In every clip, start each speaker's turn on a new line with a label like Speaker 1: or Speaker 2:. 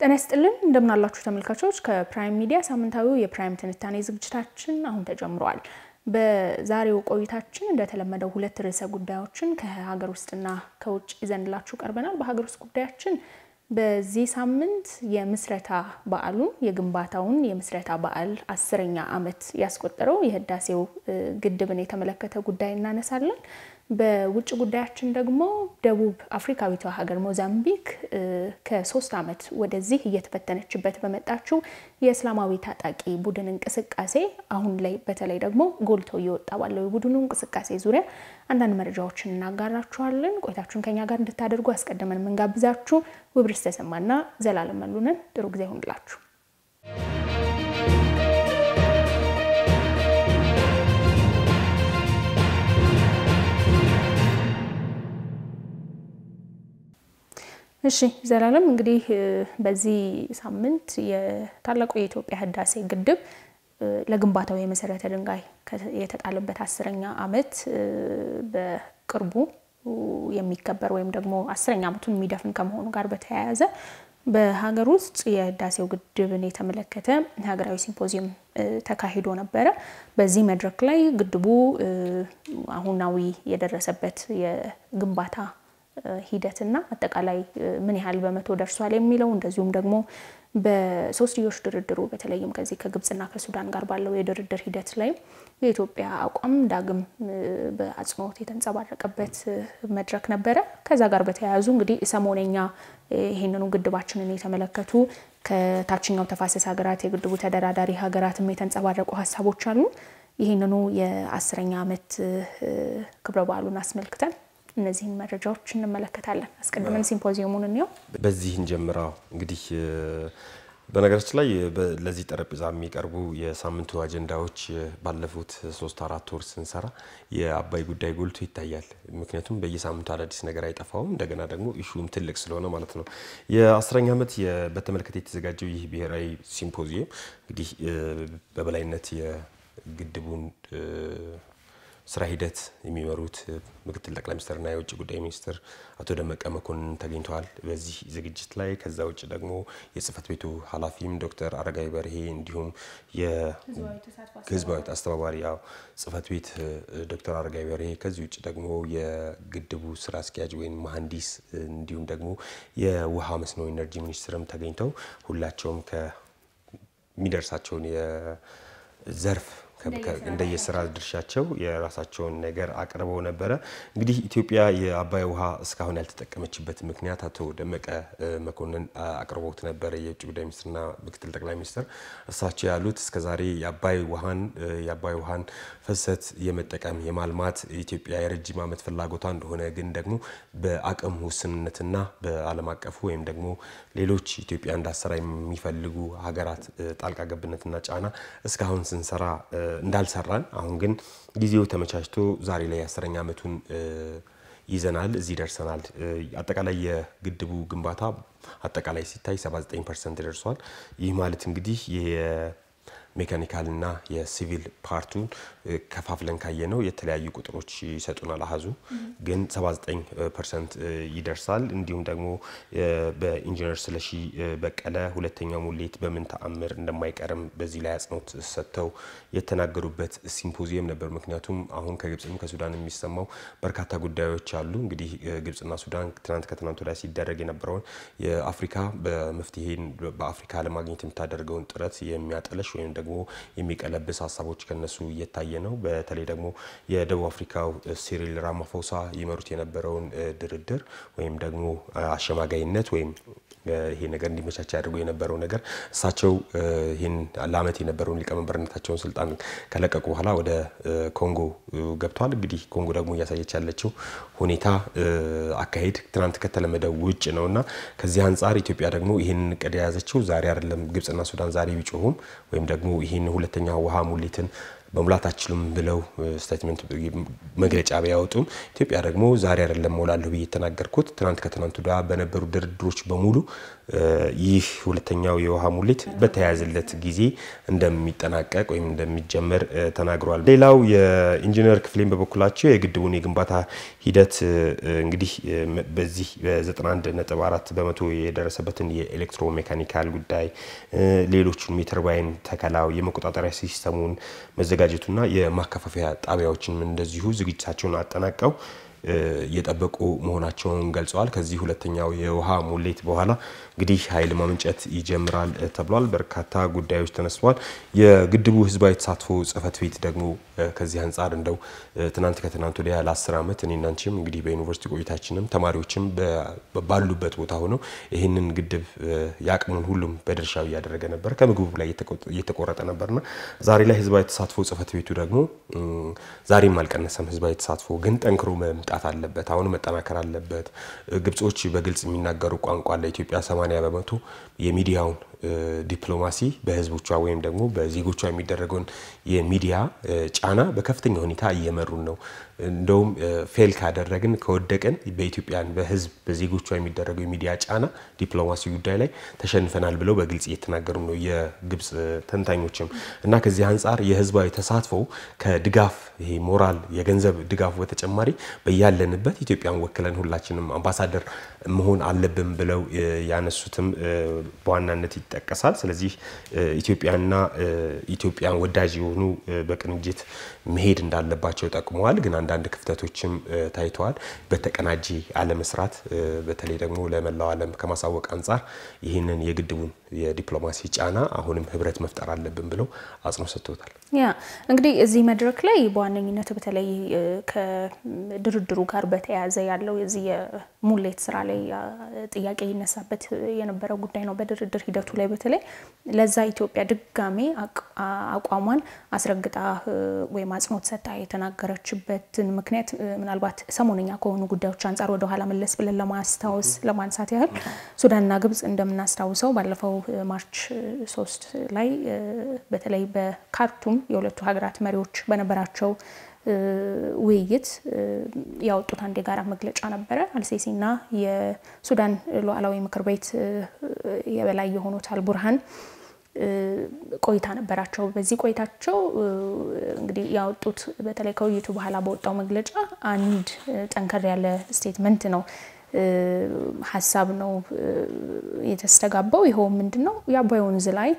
Speaker 1: ጤና ይስጥልን እንደምናላችሁ ተመልካቾች፣ ከፕራይም ሚዲያ ሳምንታዊው የፕራይም ትንታኔ ዝግጅታችን አሁን ተጀምሯል። በዛሬው ቆይታችን እንደተለመደው ሁለት ርዕሰ ጉዳዮችን ከሀገር ውስጥና ከውጭ ይዘንላችሁ ቀርበናል። በሀገር ውስጥ ጉዳያችን በዚህ ሳምንት የምስረታ በዓሉን የግንባታውን የምስረታ በዓል አስረኛ ዓመት ያስቆጠረው የህዳሴው ግድብን የተመለከተ ጉዳይ እናነሳለን። በውጭ ጉዳያችን ደግሞ ደቡብ አፍሪካዊቷ ሀገር ሞዛምቢክ ከሶስት ዓመት ወደዚህ እየተፈተነችበት በመጣችው የእስላማዊ ታጣቂ ቡድን እንቅስቃሴ አሁን ላይ በተለይ ደግሞ ጎልቶ እየወጣ ባለው የቡድኑ እንቅስቃሴ ዙሪያ አንዳንድ መረጃዎችን እናጋራችኋለን። ቆይታችሁን ከኛ ጋር እንድታደርጉ አስቀድመን የምንጋብዛችሁ ውብርስ ተሰማና ዘላለም መሉንን ጥሩ ጊዜ ይሁንላችሁ። እሺ ዘላለም፣ እንግዲህ በዚህ ሳምንት የታላቁ የኢትዮጵያ ህዳሴ ግድብ ለግንባታው የመሰረተ ድንጋይ የተጣለበት አስረኛ ዓመት በቅርቡ የሚከበር ወይም ደግሞ አስረኛ ዓመቱን የሚደፍን ከመሆኑ ጋር በተያያዘ በሀገር ውስጥ የህዳሴው ግድብን የተመለከተ ሀገራዊ ሲምፖዚየም ተካሂዶ ነበረ። በዚህ መድረክ ላይ ግድቡ አሁናዊ የደረሰበት የግንባታ ሂደትና አጠቃላይ ምን ያህል በመቶ ደርሷል የሚለው እንደዚሁም ደግሞ በሶስትዮሽ ድርድሩ በተለይም ከዚህ ከግብጽና ከሱዳን ጋር ባለው የድርድር ሂደት ላይ የኢትዮጵያ አቋም ዳግም በአጽንኦት የተንጸባረቀበት መድረክ ነበረ። ከዛ ጋር በተያያዙ እንግዲህ ሰሞነኛ ይህንኑ ግድባችንን የተመለከቱ ከታችኛው ተፋሰስ ሀገራት የግድቡ ተደራዳሪ ሀገራትም የተንጸባረቁ ሀሳቦች አሉ። ይህንኑ የአስረኛ ዓመት ክብረ በዓሉን አስመልክተን እነዚህን መረጃዎች እንመለከታለን። አስቀድመን ሲምፖዚየሙን እንየው።
Speaker 2: በዚህ እንጀምራው። እንግዲህ በነገራችን ላይ ለዚህ ጠረጴዛ የሚቀርቡ የሳምንቱ አጀንዳዎች ባለፉት ሶስት አራት ወር ስንሰራ የአባይ ጉዳይ ጎልቶ ይታያል። ምክንያቱም በየሳምንቱ አዳዲስ ነገር አይጠፋውም። እንደገና ደግሞ ኢሹም ትልቅ ስለሆነ ማለት ነው። የአስረኛ ዓመት በተመለከተ የተዘጋጀው ይህ ብሔራዊ ሲምፖዚየም እንግዲህ በበላይነት የግድቡን ስራ ሂደት የሚመሩት ምክትል ጠቅላይ ሚኒስትርና የውጭ ጉዳይ ሚኒስትር አቶ ደመቀ መኮንን ተገኝተዋል በዚህ ዝግጅት ላይ። ከዛ ውጭ ደግሞ የጽህፈት ቤቱ ኃላፊም ዶክተር አረጋዊ በርሄ እንዲሁም የህዝባዊ አስተባባሪ ያው ጽህፈት ቤት ዶክተር አረጋዊ በርሄ ከዚህ ውጭ ደግሞ የግድቡ ስራ አስኪያጅ ወይም መሐንዲስ እንዲሁም ደግሞ የውሃ መስኖ ኢነርጂ ሚኒስትርም ተገኝተው ሁላቸውም ከሚደርሳቸውን የዘርፍ እንደየስራ ድርሻቸው የራሳቸውን ነገር አቅርበው ነበረ። እንግዲህ ኢትዮጵያ የአባይ ውሃ እስካሁን ያልተጠቀመችበት ምክንያት አቶ ደመቀ መኮንን አቅርቦት ነበረ፣ የውጭ ጉዳይ ሚኒስትርና ምክትል ጠቅላይ ሚኒስትር። እሳቸው ያሉት እስከዛሬ የአባይ ውሃን የአባይ ውሃን ፍሰት የመጠቀም የማልማት ኢትዮጵያ የረጅም ዓመት ፍላጎቷ እንደሆነ ግን ደግሞ በአቅም ውስንነትና በዓለም አቀፉ ወይም ደግሞ ሌሎች ኢትዮጵያ እንዳሰራ የሚፈልጉ ሀገራት ጣልቃ ገብነትና ጫና እስካሁን ስንሰራ እንዳልሰራን አሁን ግን ጊዜው ተመቻችቶ ዛሬ ላይ አስረኛ ዓመቱን ይዘናል፣ እዚህ ደርሰናል። አጠቃላይ የግድቡ ግንባታ አጠቃላይ ሲታይ 79 ፐርሰንት ደርሷል። ይህ ማለት እንግዲህ ሜካኒካልና የሲቪል ፓርቱን ከፋፍለን ካየ ነው የተለያዩ ቁጥሮች ይሰጡናል። አሀዙ ግን 79 ፐርሰንት ይደርሳል። እንዲሁም ደግሞ በኢንጂነር ስለሺ በቀለ ሁለተኛው ሙሌት በምን ተአምር እንደማይቀርም በዚህ ላይ አጽንኦት ሰጥተው የተናገሩበት ሲምፖዚየም ነበር። ምክንያቱም አሁን ከግብፅም ከሱዳን የሚሰማው በርካታ ጉዳዮች አሉ። እንግዲህ ግብፅና ሱዳን ትናንት ከትናንት ወዲያ ሲደረግ የነበረውን የአፍሪካ በመፍትሄን በአፍሪካ ለማግኘት የምታደርገውን ጥረት የሚያጠለሽ ወይም ደግሞ የሚቀለብስ ሀሳቦች ከነሱ እየታየ ነው። በተለይ ደግሞ የደቡብ አፍሪካው ሲሪል ራማፎሳ ይመሩት የነበረውን ድርድር ወይም ደግሞ አሸማጋይነት ወይም ይሄ ነገር እንዲመቻች ያደርጉ የነበረው ነገር እሳቸው ይህን ለዓመት የነበረውን ሊቀመንበርነታቸውን ስልጣን ከለቀቁ በኋላ ወደ ኮንጎ ገብተዋል። እንግዲህ ኮንጎ ደግሞ እያሳየች ያለችው ሁኔታ አካሄድ ትናንት ከተለመደው ውጭ ነው እና ከዚህ አንጻር ኢትዮጵያ ደግሞ ይህን እቅድ የያዘችው ዛሬ አይደለም። ግብፅና ሱዳን ዛሬ ቢጮሁም ወይም ደግሞ ይህን ሁለተኛ ውሃ ሙሊትን መሙላት አችሉም ብለው ስቴትመንት መግለጫ ቢያወጡም ኢትዮጵያ ደግሞ ዛሬ አይደለም ሞላለሁ ብዬ የተናገርኩት ትናንት ከትናንት ወዲያ በነበሩ ድርድሮች በሙሉ ይህ ሁለተኛው የውሃ ሙሌት በተያያዘለት ጊዜ እንደሚጠናቀቅ ወይም እንደሚጀመር ተናግሯል። ሌላው የኢንጂነር ክፍሌን በበኩላቸው የግድቡን የግንባታ ሂደት እንግዲህ በዚህ በ91.4 በመቶ የደረሰበትን የኤሌክትሮ ሜካኒካል ጉዳይ ሌሎቹን የተርባይን ተከላው የመቆጣጠሪያ ሲስተሙን መዘጋጀቱና የማከፋፈያ ጣቢያዎችንም እንደዚሁ ዝግጅታቸውን አጠናቀው እየጠበቁ መሆናቸውን ገልጸዋል። ከዚህ ሁለተኛው የውሃ ሙሌት በኋላ እንግዲህ ኃይል ማመንጨት ይጀምራል ተብሏል። በርካታ ጉዳዮች ተነስተዋል። የግድቡ ህዝባዊ ተሳትፎ ጽህፈት ቤት ደግሞ ከዚህ አንጻር እንደው ትናንት ከትናንት ወዲያ ለ10 ዓመት እኔና አንቺም እንግዲህ በዩኒቨርሲቲ ቆይታችንም ተማሪዎችም ባሉበት ቦታ ሆነው ይህንን ግድብ የአቅሙን ሁሉም በድርሻው እያደረገ ነበር። ከምግቡ ላይ እየተቆረጠ ነበርና ዛሬ ላይ ህዝባዊ ተሳትፎ ጽህፈት ቤቱ ደግሞ ዛሬም አልቀነሰም። ህዝባዊ ተሳትፎ ግን ጠንክሮ መምጣት አለበት። አሁን መጠናከር አለበት። ግብጾች በግልጽ የሚናገሩ ቋንቋ ለኢትዮጵያ 80 በመቶ የሚዲያውን ዲፕሎማሲ በህዝቦቿ ወይም ደግሞ በዜጎቿ የሚደረገውን የሚዲያ ጫና በከፍተኛ ሁኔታ እየመሩን ነው። እንደውም ፌል ካደረግን ከወደቅን በኢትዮጵያን በህዝብ በዜጎቿ የሚደረገው የሚዲያ ጫና ዲፕሎማሲ ጉዳይ ላይ ተሸንፈናል ብለው በግልጽ እየተናገሩ ነው የግብጽ ተንታኞችም እና ከዚህ አንጻር የህዝባዊ ተሳትፎ ከድጋፍ ይሄ ሞራል የገንዘብ ድጋፉ በተጨማሪ በያለንበት ኢትዮጵያን ወክለን ሁላችንም አምባሳደር መሆን አለብን ብለው ያነሱትም በዋናነት ይጠቀሳል። ስለዚህ ኢትዮጵያና ኢትዮጵያን ወዳጅ የሆኑ በቅንጅት መሄድ እንዳለባቸው ጠቅመዋል። ግን አንዳንድ ክፍተቶችም ታይተዋል። በተቀናጂ አለመስራት በተለይ ደግሞ ለመላው ዓለም ከማሳወቅ አንጻር ይህንን የግድቡን የዲፕሎማሲ ጫና አሁንም ህብረት መፍጠር አለብን ብለው አጽንኦት ሰጥቶታል።
Speaker 1: ያ እንግዲህ እዚህ መድረክ ላይ በዋነኝነት በተለይ ከድርድሩ ጋር በተያያዘ ያለው የዚህ የሙሌት ስራ ላይ ጥያቄ ይነሳበት የነበረው ጉዳይ ነው። በድርድር ሂደቱ ላይ በተለይ ለዛ ኢትዮጵያ ድጋሜ አቋሟን አስረግጣ ወይም አጽንኦት ሰጥታ የተናገረችበትን ምክንያት ምናልባት ሰሞነኛ ከሆኑ ጉዳዮች አንጻር ወደኋላ መለስ ብለን ለማስታወስ ለማንሳት ያህል ሱዳንና ግብጽ እንደምናስታውሰው ባለፈው ማርች ሶስት ላይ በተለይ በካርቱም የሁለቱ ሀገራት መሪዎች በነበራቸው ውይይት ያወጡት አንድ የጋራ መግለጫ ነበረ። አልሴሲና የሱዳን ሉዓላዊ ምክር ቤት የበላይ የሆኑት አልቡርሃን ቆይታ ነበራቸው። በዚህ ቆይታቸው እንግዲህ ያወጡት በተለይ ከውይይቱ በኋላ በወጣው መግለጫ አንድ ጠንከር ያለ ስቴትመንት ነው ሀሳብ ነው የተስተጋባው። ይኸው ምንድን ነው የአባይ ወንዝ ላይ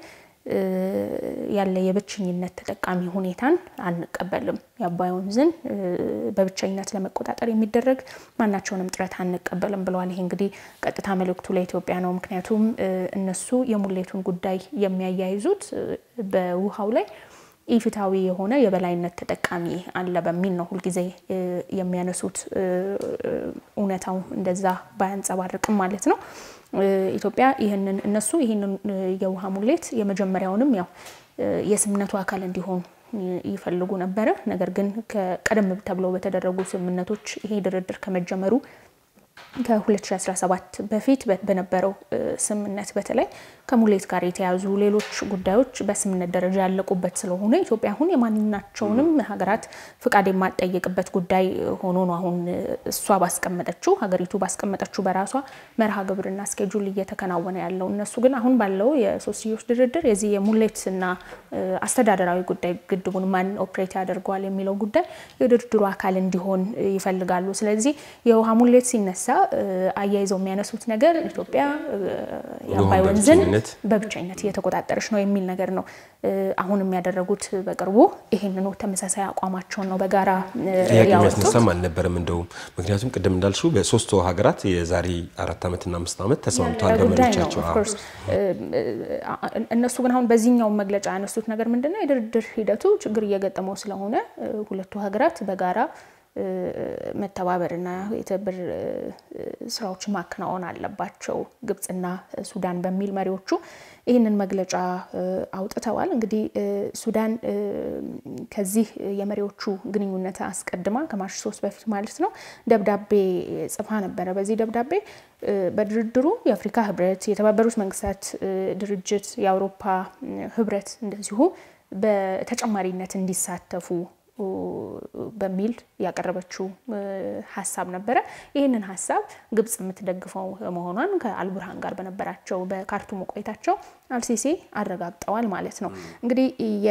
Speaker 1: ያለ የብቸኝነት ተጠቃሚ ሁኔታን አንቀበልም። የአባይ ወንዝን በብቸኝነት ለመቆጣጠር የሚደረግ ማናቸውንም ጥረት አንቀበልም ብለዋል። ይሄ እንግዲህ ቀጥታ መልእክቱ ለኢትዮጵያ ነው። ምክንያቱም እነሱ የሙሌቱን ጉዳይ የሚያያይዙት በውሃው ላይ ኢፍትሐዊ የሆነ የበላይነት ተጠቃሚ አለ በሚል ነው ሁልጊዜ የሚያነሱት። እውነታው እንደዛ ባያንጸባርቅም ማለት ነው። ኢትዮጵያ ይህንን እነሱ ይህንን የውሃ ሙሌት የመጀመሪያውንም ያው የስምምነቱ አካል እንዲሆን ይፈልጉ ነበረ። ነገር ግን ቀደም ተብለው በተደረጉ ስምምነቶች ይሄ ድርድር ከመጀመሩ ከ2017 በፊት በነበረው ስምምነት በተለይ ከሙሌት ጋር የተያዙ ሌሎች ጉዳዮች በስምምነት ደረጃ ያለቁበት ስለሆነ ኢትዮጵያ አሁን የማናቸውንም ሀገራት ፍቃድ የማጠየቅበት ጉዳይ ሆኖ ነው አሁን እሷ ባስቀመጠችው ሀገሪቱ ባስቀመጠችው በራሷ መርሃ ግብርና ስኬጁል እየተከናወነ ያለው። እነሱ ግን አሁን ባለው የሶስትዮሽ ድርድር የዚህ የሙሌትና አስተዳደራዊ ጉዳይ ግድቡን ማን ኦፕሬት ያደርገዋል የሚለው ጉዳይ የድርድሩ አካል እንዲሆን ይፈልጋሉ። ስለዚህ የውሃ ሙሌት ሲነሳ አያይዘው የሚያነሱት ነገር ኢትዮጵያ የአባይ ወንዝን በብቸኝነት እየተቆጣጠረች ነው የሚል ነገር ነው። አሁን የሚያደረጉት በቅርቡ ይህንኑ ተመሳሳይ አቋማቸውን ነው በጋራ
Speaker 2: የሚያስነሳም አልነበረም። እንደውም ምክንያቱም ቅድም እንዳልሽው በሶስቱ ሀገራት የዛሬ አራት ዓመትና አምስት ዓመት ተስማምተዋል በመሪዎቻቸው።
Speaker 1: እነሱ ግን አሁን በዚህኛው መግለጫ ያነሱት ነገር ምንድነው? የድርድር ሂደቱ ችግር እየገጠመው ስለሆነ ሁለቱ ሀገራት በጋራ መተባበርና የትብብር ስራዎችን ማከናወን አለባቸው ግብጽና ሱዳን በሚል መሪዎቹ ይህንን መግለጫ አውጥተዋል። እንግዲህ ሱዳን ከዚህ የመሪዎቹ ግንኙነት አስቀድማ ከማርች ሶስት በፊት ማለት ነው ደብዳቤ ጽፋ ነበረ። በዚህ ደብዳቤ በድርድሩ የአፍሪካ ህብረት፣ የተባበሩት መንግስታት ድርጅት፣ የአውሮፓ ህብረት እንደዚሁ በተጨማሪነት እንዲሳተፉ በሚል ያቀረበችው ሀሳብ ነበረ። ይህንን ሀሳብ ግብጽ የምትደግፈው መሆኗን ከአልቡርሃን ጋር በነበራቸው በካርቱም ቆይታቸው አልሲሲ አረጋግጠዋል ማለት ነው። እንግዲህ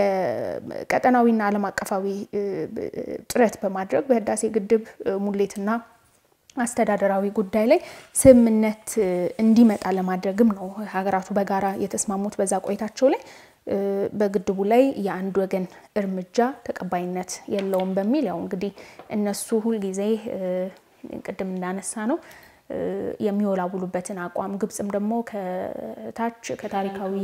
Speaker 1: የቀጠናዊና ዓለም አቀፋዊ ጥረት በማድረግ በህዳሴ ግድብ ሙሌትና አስተዳደራዊ ጉዳይ ላይ ስምምነት እንዲመጣ ለማድረግም ነው ሀገራቱ በጋራ የተስማሙት በዛ ቆይታቸው ላይ በግድቡ ላይ የአንድ ወገን እርምጃ ተቀባይነት የለውም በሚል ያው እንግዲህ እነሱ ሁልጊዜ ቅድም እንዳነሳ ነው የሚወላውሉበትን አቋም ግብጽም ደግሞ ከታች ከታሪካዊ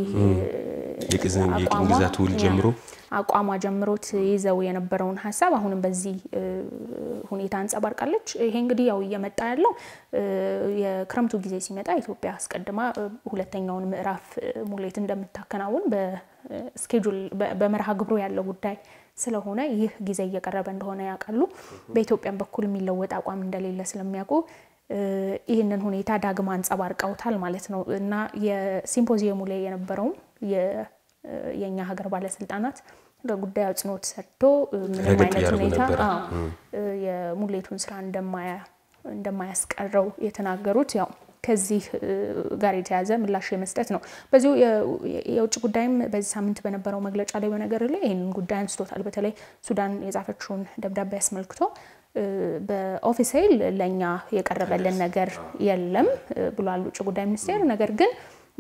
Speaker 2: የቅኝ ግዛት ውል ጀምሮ
Speaker 1: አቋሟ ጀምሮት ይዘው የነበረውን ሀሳብ አሁንም በዚህ ሁኔታ አንጸባርቃለች። ይሄ እንግዲህ ያው እየመጣ ያለው የክረምቱ ጊዜ ሲመጣ ኢትዮጵያ አስቀድማ ሁለተኛውን ምዕራፍ ሙሌት እንደምታከናውን በስኬጁል በመርሃ ግብሩ ያለው ጉዳይ ስለሆነ ይህ ጊዜ እየቀረበ እንደሆነ ያውቃሉ። በኢትዮጵያም በኩል የሚለወጥ አቋም እንደሌለ ስለሚያውቁ ይህንን ሁኔታ ዳግም አንጸባርቀውታል ማለት ነው እና የሲምፖዚየሙ ላይ የነበረውም የእኛ ሀገር ባለስልጣናት ለጉዳዩ አጽንኦት ሰጥቶ ምንም አይነት ሁኔታ የሙሌቱን ስራ እንደማያስቀረው የተናገሩት ያው ከዚህ ጋር የተያዘ ምላሽ የመስጠት ነው። በዚሁ የውጭ ጉዳይም በዚህ ሳምንት በነበረው መግለጫ ላይ በነገር ላይ ይህንን ጉዳይ አንስቶታል። በተለይ ሱዳን የጻፈችውን ደብዳቤ አስመልክቶ በኦፊሴል ለእኛ የቀረበልን ነገር የለም ብሏል ውጭ ጉዳይ ሚኒስቴር። ነገር ግን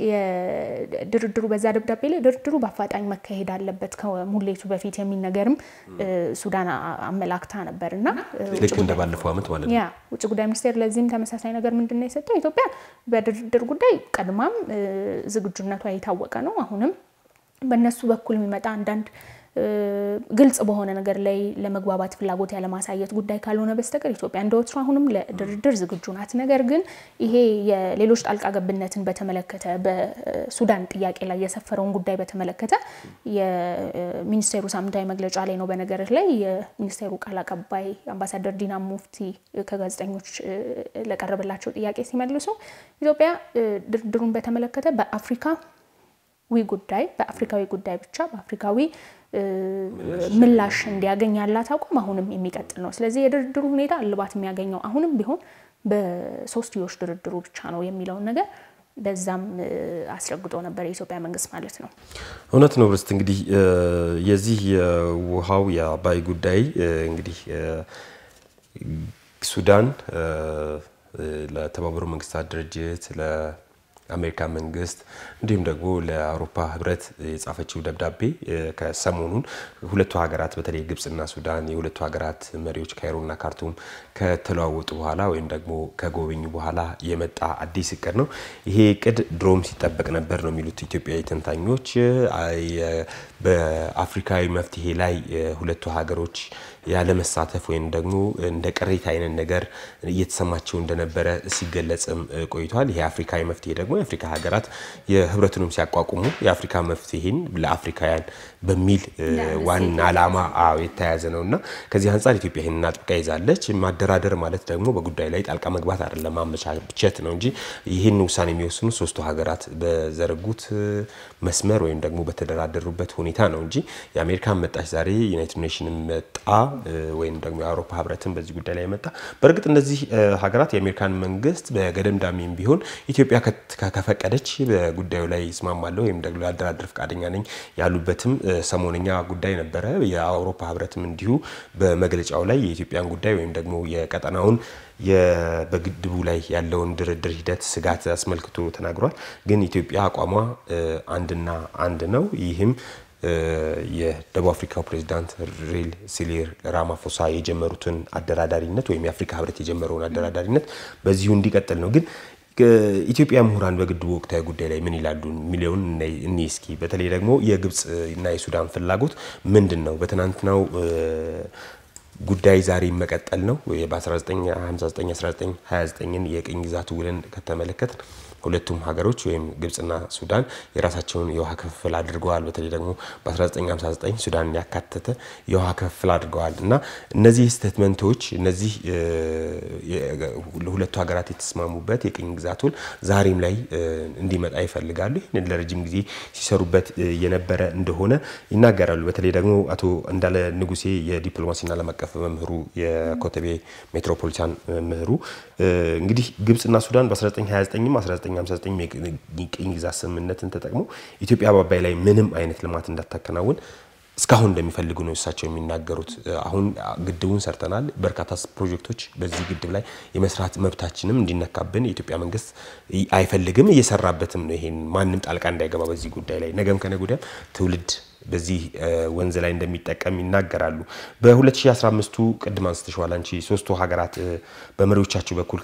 Speaker 1: የድርድሩ በዛ ደብዳቤ ላይ ድርድሩ በአፋጣኝ መካሄድ አለበት ከሙሌቱ በፊት የሚል ነገርም ሱዳን አመላክታ ነበር እና
Speaker 2: ልክ እንደ ባለፈው ዓመት ማለት ነው።
Speaker 1: ያ ውጭ ጉዳይ ሚኒስቴር ለዚህም ተመሳሳይ ነገር ምንድን ነው የሰጠው? ኢትዮጵያ በድርድር ጉዳይ ቀድማም ዝግጁነቷ የታወቀ ነው። አሁንም በእነሱ በኩል የሚመጣ አንዳንድ ግልጽ በሆነ ነገር ላይ ለመግባባት ፍላጎት ያለማሳየት ጉዳይ ካልሆነ በስተቀር ኢትዮጵያ እንደ ወትሮ አሁንም ለድርድር ዝግጁ ናት። ነገር ግን ይሄ የሌሎች ጣልቃ ገብነትን በተመለከተ በሱዳን ጥያቄ ላይ የሰፈረውን ጉዳይ በተመለከተ የሚኒስቴሩ ሳምንታዊ መግለጫ ላይ ነው። በነገር ላይ የሚኒስቴሩ ቃል አቀባይ አምባሳደር ዲና ሙፍቲ ከጋዜጠኞች ለቀረበላቸው ጥያቄ ሲመልሱ ኢትዮጵያ ድርድሩን በተመለከተ በአፍሪካ ዊ ጉዳይ በአፍሪካዊ ጉዳይ ብቻ በአፍሪካዊ ምላሽ እንዲያገኝ ያላት አቋም አሁንም የሚቀጥል ነው። ስለዚህ የድርድሩ ሁኔታ እልባት የሚያገኘው አሁንም ቢሆን በሶስትዮሽ ድርድሩ ብቻ ነው የሚለውን ነገር በዛም አስረግጦ ነበር የኢትዮጵያ መንግስት ማለት ነው።
Speaker 2: እውነት ነው ብርስት እንግዲህ የዚህ የውሃው የአባይ ጉዳይ እንግዲህ ሱዳን ለተባበሩ መንግስታት ድርጅት አሜሪካ መንግስት እንዲሁም ደግሞ ለአውሮፓ ህብረት የጻፈችው ደብዳቤ ከሰሞኑን ሁለቱ ሀገራት በተለይ ግብጽና ሱዳን የሁለቱ ሀገራት መሪዎች ካይሮና ካርቱም ከተለዋወጡ በኋላ ወይም ደግሞ ከጎበኙ በኋላ የመጣ አዲስ እቅድ ነው። ይሄ እቅድ ድሮም ሲጠበቅ ነበር ነው የሚሉት ኢትዮጵያዊ ተንታኞች። በአፍሪካዊ መፍትሄ ላይ ሁለቱ ሀገሮች ያለመሳተፍ ወይም ደግሞ እንደ ቅሬታ አይነት ነገር እየተሰማቸው እንደነበረ ሲገለጽም ቆይቷል። ይሄ አፍሪካዊ መፍትሄ ደግሞ የአፍሪካ ሀገራት የህብረቱንም ሲያቋቁሙ የአፍሪካ መፍትሄን ለአፍሪካውያን በሚል ዋና ዓላማ የተያያዘ ነው እና ከዚህ አንጻር ኢትዮጵያ ይህንን አጥብቃ ይዛለች። ማደራደር ማለት ደግሞ በጉዳዩ ላይ ጣልቃ መግባት አይደለም፣ ማመቻቸት ነው እንጂ ይህን ውሳኔ የሚወስኑ ሶስቱ ሀገራት በዘረጉት መስመር ወይም ደግሞ በተደራደሩበት ሁኔታ ነው እንጂ የአሜሪካን መጣች ዛሬ ዩናይትድ ኔሽን መጣ ወይም ደግሞ የአውሮፓ ህብረትን በዚህ ጉዳይ ላይ መጣ። በእርግጥ እነዚህ ሀገራት የአሜሪካን መንግስት በገደምዳሜም ቢሆን ኢትዮጵያ ከፈቀደች በጉዳዩ ላይ ይስማማለሁ ወይም ደግሞ ላደራድር ፈቃደኛ ነኝ ያሉበትም ሰሞነኛ ጉዳይ ነበረ። የአውሮፓ ህብረትም እንዲሁ በመግለጫው ላይ የኢትዮጵያን ጉዳይ ወይም ደግሞ የቀጠናውን በግድቡ ላይ ያለውን ድርድር ሂደት ስጋት አስመልክቶ ተናግሯል። ግን ኢትዮጵያ አቋሟ አንድና አንድ ነው። ይህም የደቡብ አፍሪካው ፕሬዚዳንት ሪል ሲሪል ራማፎሳ የጀመሩትን አደራዳሪነት ወይም የአፍሪካ ህብረት የጀመረውን አደራዳሪነት በዚሁ እንዲቀጥል ነው። ግን ኢትዮጵያ ምሁራን በግድቡ ወቅታዊ ጉዳይ ላይ ምን ይላሉ የሚለውን እኔ እስኪ በተለይ ደግሞ የግብፅ እና የሱዳን ፍላጎት ምንድን ነው? በትናንትናው ጉዳይ ዛሬ መቀጠል ነው። በ1959 1929ን የቅኝ ግዛት ውልን ከተመለከት ሁለቱም ሀገሮች ወይም ግብጽና ሱዳን የራሳቸውን የውሃ ክፍፍል አድርገዋል። በተለይ ደግሞ በ1959 ሱዳንን ያካተተ የውሃ ክፍፍል አድርገዋል እና እነዚህ ስቴትመንቶች እነዚህ ለሁለቱ ሀገራት የተስማሙበት የቅኝ ግዛት ውል ዛሬም ላይ እንዲመጣ ይፈልጋሉ። ይህንን ለረጅም ጊዜ ሲሰሩበት የነበረ እንደሆነ ይናገራሉ። በተለይ ደግሞ አቶ እንዳለ ንጉሴ የዲፕሎማሲና ዓለም አቀፍ መምህሩ የኮተቤ ሜትሮፖሊታን መምህሩ እንግዲህ ግብጽና ሱዳን በ1929ም 1959 የቅኝ ግዛት ስምምነትን ተጠቅሞ ኢትዮጵያ በአባይ ላይ ምንም አይነት ልማት እንዳታከናውን እስካሁን እንደሚፈልጉ ነው እሳቸው የሚናገሩት። አሁን ግድቡን ሰርተናል፣ በርካታ ፕሮጀክቶች በዚህ ግድብ ላይ የመስራት መብታችንም እንዲነካብን የኢትዮጵያ መንግስት አይፈልግም፣ እየሰራበትም ነው። ይሄን ማንም ጣልቃ እንዳይገባ በዚህ ጉዳይ ላይ ነገም ከነገ ወዲያም ትውልድ በዚህ ወንዝ ላይ እንደሚጠቀም ይናገራሉ። በ2015ቱ ቅድም አንስተሽዋል አንቺ ሶስቱ ሀገራት በመሪዎቻቸው በኩል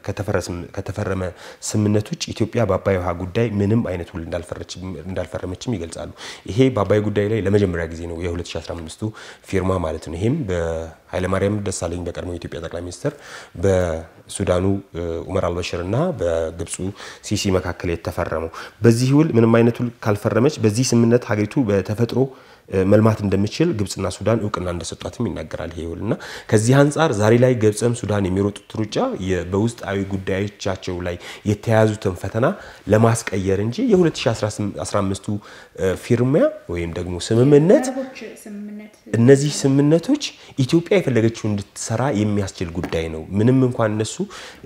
Speaker 2: ከተፈረመ ስምምነት ውጭ ኢትዮጵያ በአባይ ውሃ ጉዳይ ምንም አይነት ውል እንዳልፈረመችም ይገልጻሉ። ይሄ በአባይ ጉዳይ ላይ ለመጀመሪያ ጊዜ ነው የ2015ቱ ፊርማ ማለት ነው። ይሄም በኃይለማርያም ደሳለኝ በቀድሞ የኢትዮጵያ ጠቅላይ ሚኒስትር በሱዳኑ ኡመር አልበሽር እና በግብፁ ሲሲ መካከል የተፈረመው በዚህ ውል ምንም አይነት ውል ካልፈረመች በዚህ ስምምነት ሀገሪቱ በተፈጥሮ መልማት እንደምችል ግብጽና ሱዳን እውቅና እንደሰጧትም ይናገራል ይሄ ውል እና ከዚህ አንጻር ዛሬ ላይ ግብጽም ሱዳን የሚሮጡት ሩጫ በውስጣዊ ጉዳዮቻቸው ላይ የተያያዙትን ፈተና ለማስቀየር እንጂ የ2015ቱ ፊርሚያ ወይም ደግሞ ስምምነት እነዚህ ስምምነቶች ኢትዮጵያ የፈለገችው እንድትሰራ የሚያስችል ጉዳይ ነው። ምንም እንኳን እነሱ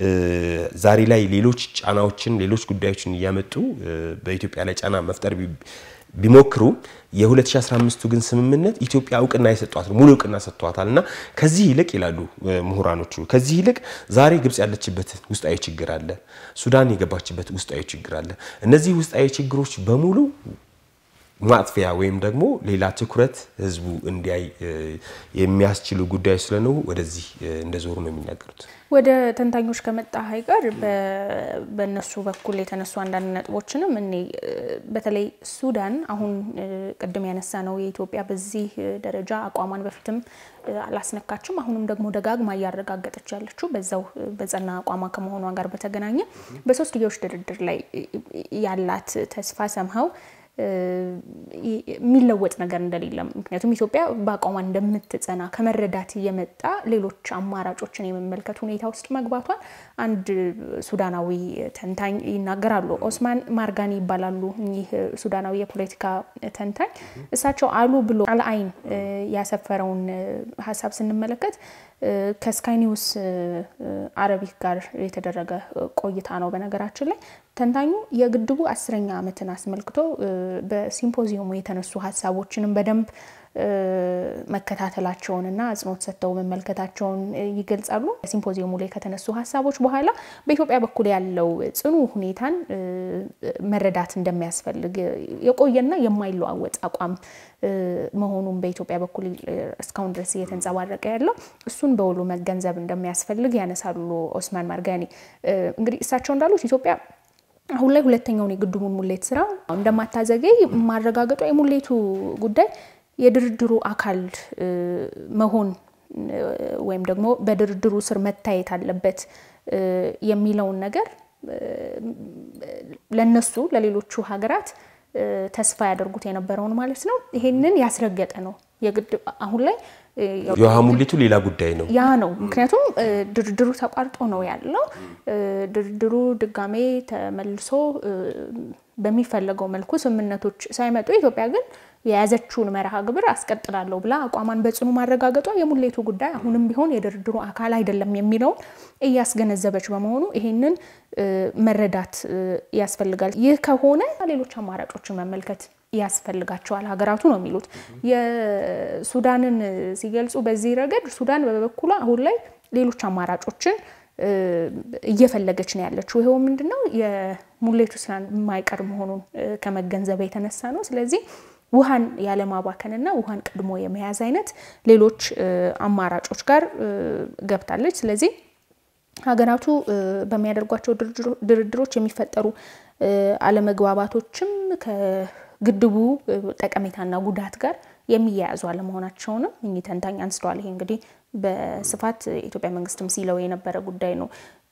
Speaker 2: ዛሬ ላይ ሌሎች ጫናዎችን ሌሎች ጉዳዮችን እያመጡ በኢትዮጵያ ላይ ጫና መፍጠር ቢሞክሩ የ2015ቱ ግን ስምምነት ኢትዮጵያ እውቅና የሰጧት ነው፣ ሙሉ እውቅና ሰጥቷታል። እና ከዚህ ይልቅ ይላሉ ምሁራኖቹ፣ ከዚህ ይልቅ ዛሬ ግብጽ ያለችበት ውስጣዊ ችግር አለ፣ ሱዳን የገባችበት ውስጣዊ ችግር አለ። እነዚህ ውስጣዊ ችግሮች በሙሉ ማጥፊያ ወይም ደግሞ ሌላ ትኩረት ህዝቡ እንዲያይ የሚያስችሉ ጉዳዮች ስለነው ወደዚህ እንደዞሩ ነው የሚናገሩት።
Speaker 1: ወደ ተንታኞች ከመጣ አይቀር በእነሱ በኩል የተነሱ አንዳንድ ነጥቦችንም እኔ በተለይ ሱዳን አሁን ቅድም ያነሳ ነው የኢትዮጵያ በዚህ ደረጃ አቋሟን በፊትም አላስነካችም። አሁንም ደግሞ ደጋግማ እያረጋገጠች ያለችው በዛው በጸና አቋሟ ከመሆኗ ጋር በተገናኘ በሶስትዮሽ ድርድር ላይ ያላት ተስፋ ሰምኸው የሚለወጥ ነገር እንደሌለም ምክንያቱም ኢትዮጵያ በአቋሟ እንደምትጸና ከመረዳት እየመጣ ሌሎች አማራጮችን የመመልከት ሁኔታ ውስጥ መግባቷን አንድ ሱዳናዊ ተንታኝ ይናገራሉ። ኦስማን ማርጋኒ ይባላሉ። እኚህ ሱዳናዊ የፖለቲካ ተንታኝ እሳቸው አሉ ብሎ አልአይን ያሰፈረውን ሀሳብ ስንመለከት ከስካይ ኒውስ አረቢክ ጋር የተደረገ ቆይታ ነው። በነገራችን ላይ ተንታኙ የግድቡ አስረኛ ዓመትን አስመልክቶ በሲምፖዚየሙ የተነሱ ሀሳቦችንም በደንብ መከታተላቸውንና አጽንኦት ሰጥተው መመልከታቸውን ይገልጻሉ። ሲምፖዚየሙ ላይ ከተነሱ ሀሳቦች በኋላ በኢትዮጵያ በኩል ያለው ጽኑ ሁኔታን መረዳት እንደሚያስፈልግ የቆየና የማይለዋወጥ አቋም መሆኑን በኢትዮጵያ በኩል እስካሁን ድረስ እየተንጸባረቀ ያለው እሱን በውሉ መገንዘብ እንደሚያስፈልግ ያነሳሉ ኦስማን ማርጋኒ። እንግዲህ እሳቸው እንዳሉት ኢትዮጵያ አሁን ላይ ሁለተኛውን የግድቡን ሙሌት ስራ እንደማታዘገይ ማረጋገጧ የሙሌቱ ጉዳይ የድርድሩ አካል መሆን ወይም ደግሞ በድርድሩ ስር መታየት አለበት የሚለውን ነገር ለነሱ ለሌሎቹ ሀገራት ተስፋ ያደርጉት የነበረውን ማለት ነው። ይሄንን ያስረገጠ ነው። የግድ አሁን ላይ
Speaker 2: የውሃ ሙሌቱ ሌላ ጉዳይ ነው።
Speaker 1: ያ ነው። ምክንያቱም ድርድሩ ተቋርጦ ነው ያለው። ድርድሩ ድጋሜ ተመልሶ በሚፈለገው መልኩ ስምምነቶች ሳይመጡ ኢትዮጵያ ግን የያዘችውን መርሃ ግብር አስቀጥላለሁ ብላ አቋሟን በጽኑ ማረጋገጧ የሙሌቱ ጉዳይ አሁንም ቢሆን የድርድሩ አካል አይደለም የሚለውን እያስገነዘበች በመሆኑ ይሄንን መረዳት ያስፈልጋል። ይህ ከሆነ ሌሎች አማራጮችን መመልከት ያስፈልጋቸዋል ሀገራቱ ነው የሚሉት። የሱዳንን ሲገልጹ በዚህ ረገድ ሱዳን በበኩሏ አሁን ላይ ሌሎች አማራጮችን እየፈለገች ነው ያለችው። ይኸው ምንድን ነው የሙሌቱ ስራ የማይቀር መሆኑን ከመገንዘብ የተነሳ ነው። ስለዚህ ውሃን ያለማባከንና ውሃን ቀድሞ የመያዝ አይነት ሌሎች አማራጮች ጋር ገብታለች። ስለዚህ ሀገራቱ በሚያደርጓቸው ድርድሮች የሚፈጠሩ አለመግባባቶችም ከግድቡ ጠቀሜታና ጉዳት ጋር የሚያያዙ አለመሆናቸውንም እኚህ ተንታኝ አንስተዋል። ይሄ እንግዲህ በስፋት የኢትዮጵያ መንግስትም ሲለው የነበረ ጉዳይ ነው።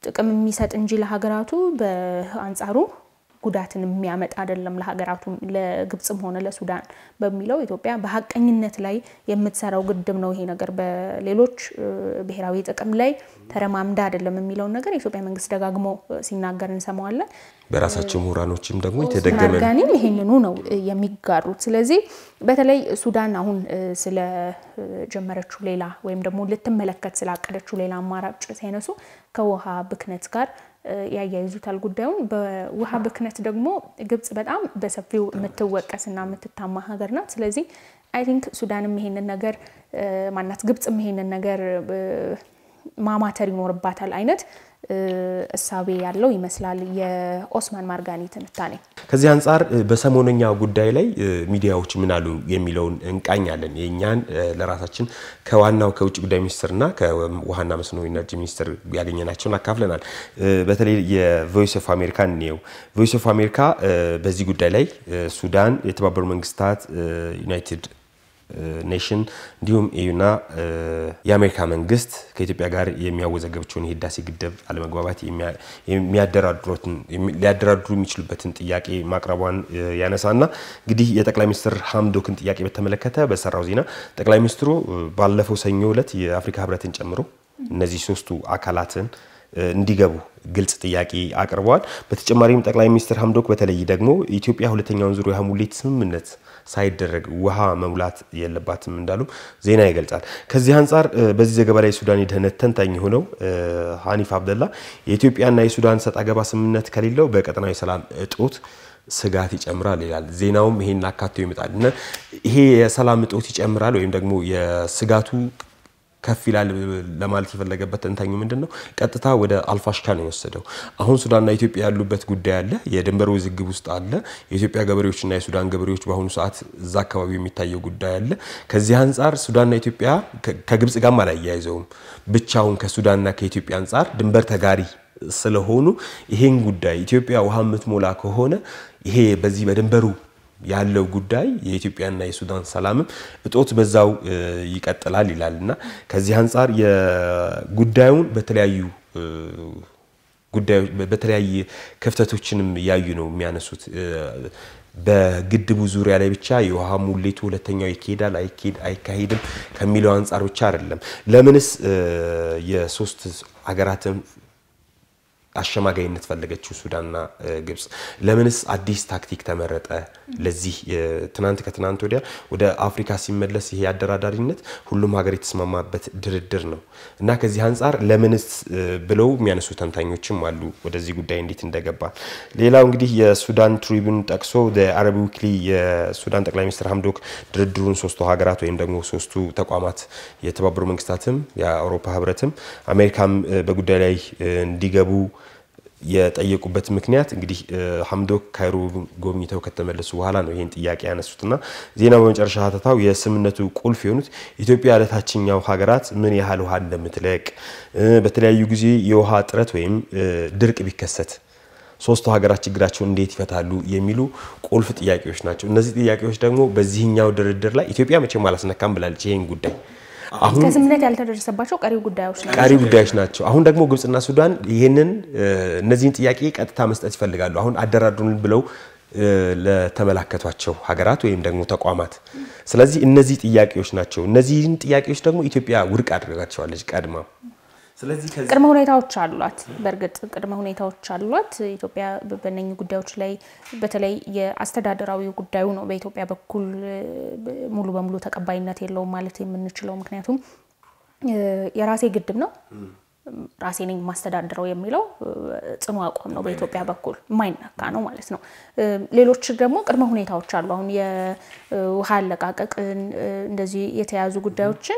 Speaker 1: ጥቅም የሚሰጥ እንጂ ለሀገራቱ በአንጻሩ ጉዳትን የሚያመጣ አይደለም ለሀገራቱ ለግብጽም ሆነ ለሱዳን በሚለው ኢትዮጵያ በሀቀኝነት ላይ የምትሰራው ግድብ ነው። ይሄ ነገር በሌሎች ብሔራዊ ጥቅም ላይ ተረማምዳ አይደለም የሚለውን ነገር የኢትዮጵያ መንግስት ደጋግሞ ሲናገር እንሰማዋለን።
Speaker 2: በራሳቸው ምሁራኖችም ደግሞ የተደገመ
Speaker 1: ማርጋኒም ይሄንኑ ነው የሚጋሩት። ስለዚህ በተለይ ሱዳን አሁን ስለጀመረችው ሌላ ወይም ደግሞ ልትመለከት ስላቀደችው ሌላ አማራጭ ሳይነሱ ከውሃ ብክነት ጋር ያያይዙታል ጉዳዩን። በውሃ ብክነት ደግሞ ግብጽ በጣም በሰፊው የምትወቀስና የምትታማ ሀገር ናት። ስለዚህ አይ ቲንክ ሱዳንም ይሄንን ነገር ማናት ግብጽም ይሄንን ነገር ማማተር ይኖርባታል አይነት እሳቤ ያለው ይመስላል የኦስማን ማርጋኒ ትንታኔ።
Speaker 2: ከዚህ አንጻር በሰሞነኛ ጉዳይ ላይ ሚዲያዎች ምን አሉ የሚለውን እንቃኛለን። የእኛን ለራሳችን ከዋናው ከውጭ ጉዳይ ሚኒስትርና ከውሃና መስኖ ኢነርጂ ሚኒስትር ያገኘናቸውን አካፍለናል። በተለይ የቮይስ ኦፍ አሜሪካ እንየው። ቮይስ ኦፍ አሜሪካ በዚህ ጉዳይ ላይ ሱዳን፣ የተባበሩ መንግስታት፣ ዩናይትድ ኔሽን እንዲሁም ኤዩና የአሜሪካ መንግስት ከኢትዮጵያ ጋር የሚያወዘገብቸውን የህዳሴ ግድብ አለመግባባት ሊያደራድሩ የሚችሉበትን ጥያቄ ማቅረቧን ያነሳና እንግዲህ የጠቅላይ ሚኒስትር ሀምዶክን ጥያቄ በተመለከተ በሰራው ዜና ጠቅላይ ሚኒስትሩ ባለፈው ሰኞ ዕለት የአፍሪካ ህብረትን ጨምሮ እነዚህ ሶስቱ አካላትን እንዲገቡ ግልጽ ጥያቄ አቅርበዋል። በተጨማሪም ጠቅላይ ሚኒስትር ሀምዶክ በተለይ ደግሞ ኢትዮጵያ ሁለተኛውን ዙር የውሃ ሙሌት ስምምነት ሳይደረግ ውሃ መሙላት የለባትም እንዳሉ ዜና ይገልጻል። ከዚህ አንጻር በዚህ ዘገባ ላይ የሱዳን የደህንነት ተንታኝ የሆነው ሀኒፍ አብደላ የኢትዮጵያና የሱዳን ሰጥ አገባ ስምምነት ከሌለው በቀጠናዊ ሰላም እጦት ስጋት ይጨምራል ይላል። ዜናውም ይሄን አካቶ ይመጣል እና ይሄ የሰላም እጦት ይጨምራል ወይም ደግሞ የስጋቱ ከፍ ይላል ለማለት የፈለገበት ተንታኙ ምንድን ነው? ቀጥታ ወደ አልፋሽካ ነው የወሰደው። አሁን ሱዳንና ኢትዮጵያ ያሉበት ጉዳይ አለ፣ የድንበር ውዝግብ ውስጥ አለ። የኢትዮጵያ ገበሬዎችና የሱዳን ገበሬዎች በአሁኑ ሰዓት እዛ አካባቢ የሚታየው ጉዳይ አለ። ከዚህ አንጻር ሱዳንና ኢትዮጵያ ከግብጽ ጋርም አላያይዘውም። ብቻውን ከሱዳንና ከኢትዮጵያ አንጻር ድንበር ተጋሪ ስለሆኑ ይሄን ጉዳይ ኢትዮጵያ ውሃ የምትሞላ ከሆነ ይሄ በዚህ በድንበሩ ያለው ጉዳይ የኢትዮጵያና የሱዳን ሰላምም እጦት በዛው ይቀጥላል ይላል እና ከዚህ አንጻር የጉዳዩን በተለያዩ ጉዳዮች በተለያየ ክፍተቶችንም እያዩ ነው የሚያነሱት። በግድቡ ዙሪያ ላይ ብቻ የውሃ ሙሌቱ ሁለተኛው ይካሄዳል አይካሄድም ከሚለው አንጻር ብቻ አይደለም። ለምንስ የሶስት ሀገራትን አሸማጋይነት ፈለገችው ሱዳንና ግብጽ? ለምንስ አዲስ ታክቲክ ተመረጠ? ለዚህ ትናንት ከትናንት ወዲያ ወደ አፍሪካ ሲመለስ ይሄ አደራዳሪነት ሁሉም ሀገር የተስማማበት ድርድር ነው እና ከዚህ አንጻር ለምንስ ብለው የሚያነሱ ተንታኞችም አሉ ወደዚህ ጉዳይ እንዴት እንደገባ። ሌላው እንግዲህ የሱዳን ትሪቡን ጠቅሶ አረብ ዊክሊ የሱዳን ጠቅላይ ሚኒስትር ሀምዶክ ድርድሩን ሶስቱ ሀገራት ወይም ደግሞ ሶስቱ ተቋማት የተባበሩ መንግስታትም የአውሮፓ ህብረትም አሜሪካም በጉዳይ ላይ እንዲገቡ የጠየቁበት ምክንያት እንግዲህ ሀምዶክ ካይሮ ጎብኝተው ከተመለሱ በኋላ ነው ይህን ጥያቄ ያነሱትና ዜናው በመጨረሻ ሀተታው የስምምነቱ ቁልፍ የሆኑት ኢትዮጵያ ለታችኛው ሀገራት ምን ያህል ውሃ እንደምትለቅ በተለያዩ ጊዜ የውሃ እጥረት ወይም ድርቅ ቢከሰት ሶስቱ ሀገራት ችግራቸውን እንዴት ይፈታሉ የሚሉ ቁልፍ ጥያቄዎች ናቸው። እነዚህ ጥያቄዎች ደግሞ በዚህኛው ድርድር ላይ ኢትዮጵያ መቼም አላስነካም ብላለች ይህን ጉዳይ
Speaker 1: አሁን ከስምምነት ያልተደረሰባቸው ቀሪ ጉዳዮች ናቸው
Speaker 2: ቀሪ ጉዳዮች ናቸው። አሁን ደግሞ ግብጽና ሱዳን ይህንን እነዚህን ጥያቄ ቀጥታ መስጠት ይፈልጋሉ። አሁን አደራድሩን ብለው ለተመላከቷቸው ሀገራት ወይም ደግሞ ተቋማት። ስለዚህ እነዚህ ጥያቄዎች ናቸው። እነዚህን ጥያቄዎች ደግሞ ኢትዮጵያ ውድቅ አድርጋቸዋለች ቀድማ። ስለዚህ
Speaker 1: ቅድመ ሁኔታዎች አሏት። በእርግጥ ቅድመ ሁኔታዎች አሏት። ኢትዮጵያ በእነኚህ ጉዳዮች ላይ በተለይ የአስተዳደራዊ ጉዳዩ ነው በኢትዮጵያ በኩል ሙሉ በሙሉ ተቀባይነት የለውም ማለት የምንችለው ምክንያቱም የራሴ ግድብ ነው ራሴ ነኝ የማስተዳድረው የሚለው ጽኑ አቋም ነው በኢትዮጵያ በኩል የማይነካ ነው ማለት ነው። ሌሎች ደግሞ ቅድመ ሁኔታዎች አሉ። አሁን የውሃ አለቃቀቅን እንደዚህ የተያዙ ጉዳዮችን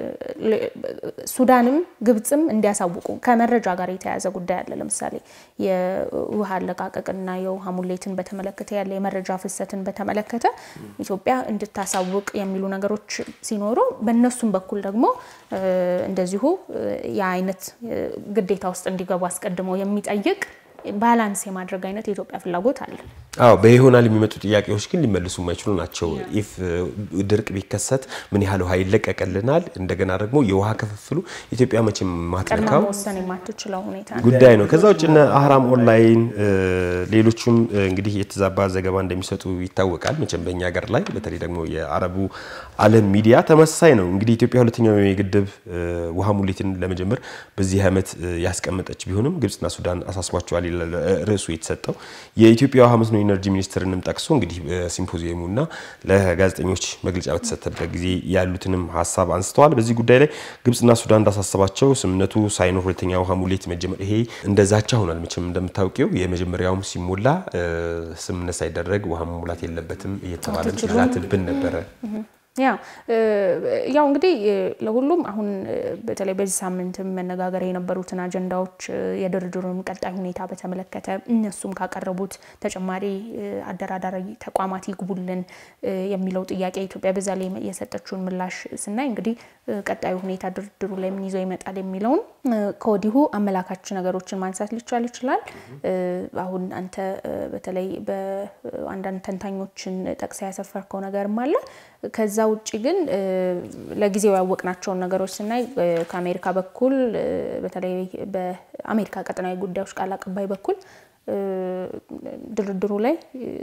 Speaker 1: ሱዳንም ግብፅም እንዲያሳውቁ ከመረጃ ጋር የተያያዘ ጉዳይ አለ። ለምሳሌ የውሃ አለቃቀቅንና የውሃ ሙሌትን በተመለከተ ያለ የመረጃ ፍሰትን በተመለከተ ኢትዮጵያ እንድታሳውቅ የሚሉ ነገሮች ሲኖሩ በእነሱም በኩል ደግሞ እንደዚሁ የአይነት ግዴታ ውስጥ እንዲገቡ አስቀድመው የሚጠይቅ ባላንስ የማድረግ አይነት የኢትዮጵያ ፍላጎት አለ።
Speaker 2: አዎ በይሆናል የሚመጡ ጥያቄዎች ግን ሊመልሱ የማይችሉ ናቸው። ኢፍ ድርቅ ቢከሰት ምን ያህል ውሃ ይለቀቅልናል? እንደገና ደግሞ የውሃ ክፍፍሉ ኢትዮጵያ መቼም
Speaker 1: ቀድማ
Speaker 2: ማትነካው
Speaker 1: መወሰን የማትችለው ሁኔታ ነው።
Speaker 2: ጉዳይ ነው። ከዛ ውጭ እነ አህራም ኦንላይን ሌሎቹም እንግዲህ የተዛባ ዘገባ እንደሚሰጡ ይታወቃል። መቼም በእኛ ሀገር ላይ በተለይ ደግሞ የአረቡ ዓለም ሚዲያ ተመሳሳይ ነው። እንግዲህ ኢትዮጵያ ሁለተኛው የግድብ ውሃ ሙሌትን ለመጀመር በዚህ ዓመት ያስቀመጠች ቢሆንም ግብጽና ሱዳን አሳስቧቸዋል ይላል ርዕሱ የተሰጠው የኢትዮጵያ ውሃ መስኖ ኢነርጂ ሚኒስትርንም ጠቅሶ እንግዲህ በሲምፖዚየሙና ለጋዜጠኞች መግለጫ በተሰጠበት ጊዜ ያሉትንም ሀሳብ አንስተዋል። በዚህ ጉዳይ ላይ ግብጽና ሱዳን እንዳሳሰባቸው ስምምነቱ ሳይኖር ሁለተኛ ውሃ ሙሌት መጀመር ይሄ እንደዛቻ ሆኗል። መቼም እንደምታውቂው የመጀመሪያውም ሲሞላ ስምምነት ሳይደረግ ውሃ መሙላት የለበትም እየተባለ ሲላትብን ነበረ።
Speaker 1: ያው ያው እንግዲህ ለሁሉም አሁን በተለይ በዚህ ሳምንት መነጋገር የነበሩትን አጀንዳዎች የድርድሩን ቀጣይ ሁኔታ በተመለከተ እነሱም ካቀረቡት ተጨማሪ አደራዳሪ ተቋማት ይግቡልን የሚለው ጥያቄ ኢትዮጵያ በዛ ላይ የሰጠችውን ምላሽ ስናይ እንግዲህ ቀጣዩ ሁኔታ ድርድሩ ላይ ምን ይዞ ይመጣል የሚለውን ከወዲሁ አመላካች ነገሮችን ማንሳት ሊቻል ይችላል። አሁን አንተ በተለይ በአንዳንድ ተንታኞችን ጠቅሳ ያሰፈርከው ነገርም አለ። ከዛ ውጭ ግን ለጊዜው ያወቅናቸውን ነገሮች ስናይ ከአሜሪካ በኩል በተለይ በአሜሪካ ቀጠናዊ ጉዳዮች ቃል አቀባይ በኩል ድርድሩ ላይ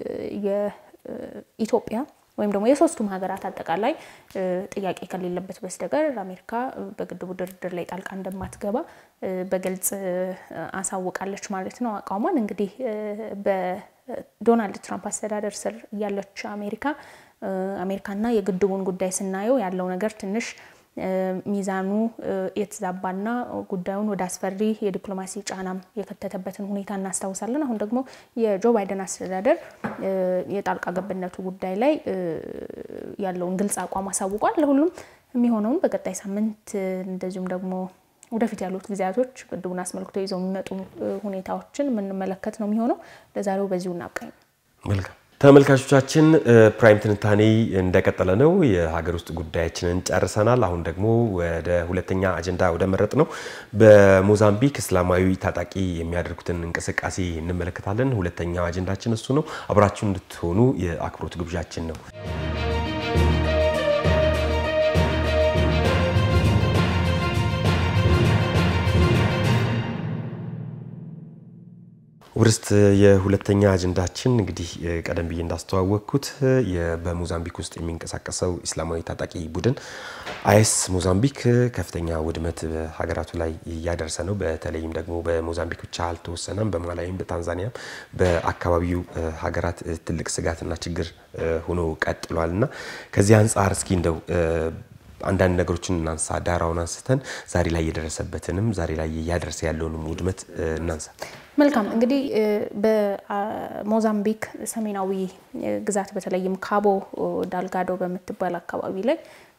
Speaker 1: የኢትዮጵያ ወይም ደግሞ የሶስቱም ሀገራት አጠቃላይ ጥያቄ ከሌለበት በስተቀር አሜሪካ በግድቡ ድርድር ላይ ጣልቃ እንደማትገባ በግልጽ አሳውቃለች ማለት ነው አቋሟን። እንግዲህ በዶናልድ ትራምፕ አስተዳደር ስር ያለች አሜሪካ አሜሪካና የግድቡን ጉዳይ ስናየው ያለው ነገር ትንሽ ሚዛኑ የተዛባና ጉዳዩን ወደ አስፈሪ የዲፕሎማሲ ጫናም የከተተበትን ሁኔታ እናስታውሳለን። አሁን ደግሞ የጆ ባይደን አስተዳደር የጣልቃ ገብነቱ ጉዳይ ላይ ያለውን ግልጽ አቋም አሳውቋል። ለሁሉም የሚሆነውን በቀጣይ ሳምንት እንደዚሁም ደግሞ ወደፊት ያሉት ጊዜያቶች ግድቡን አስመልክቶ ይዘው የሚመጡ ሁኔታዎችን የምንመለከት ነው የሚሆነው። ለዛሬው በዚሁ እናብቃኝ።
Speaker 2: መልካም ተመልካቾቻችን ፕራይም ትንታኔ እንደቀጠለ ነው። የሀገር ውስጥ ጉዳያችንን ጨርሰናል። አሁን ደግሞ ወደ ሁለተኛ አጀንዳ ወደ መረጥ ነው በሞዛምቢክ እስላማዊ ታጣቂ የሚያደርጉትን እንቅስቃሴ እንመለከታለን። ሁለተኛው አጀንዳችን እሱ ነው። አብራችሁ እንድትሆኑ የአክብሮት ግብዣችን ነው። ውርስት የሁለተኛ አጀንዳችን እንግዲህ ቀደም ብዬ እንዳስተዋወቅኩት በሞዛምቢክ ውስጥ የሚንቀሳቀሰው ኢስላማዊ ታጣቂ ቡድን አይኤስ ሞዛምቢክ ከፍተኛ ውድመት በሀገራቱ ላይ እያደረሰ ነው። በተለይም ደግሞ በሞዛምቢክ ብቻ አልተወሰነም። በማላዊም፣ በታንዛኒያም በአካባቢው ሀገራት ትልቅ ስጋትና ችግር ሆኖ ቀጥሏል እና ከዚህ አንጻር እስኪ እንደው አንዳንድ ነገሮችን እናንሳ። ዳራውን አንስተን ዛሬ ላይ የደረሰበትንም ዛሬ ላይ እያደረሰ ያለውንም ውድመት እናንሳ።
Speaker 1: መልካም እንግዲህ በሞዛምቢክ ሰሜናዊ ግዛት በተለይም ካቦ ዳልጋዶ በምትባል አካባቢ ላይ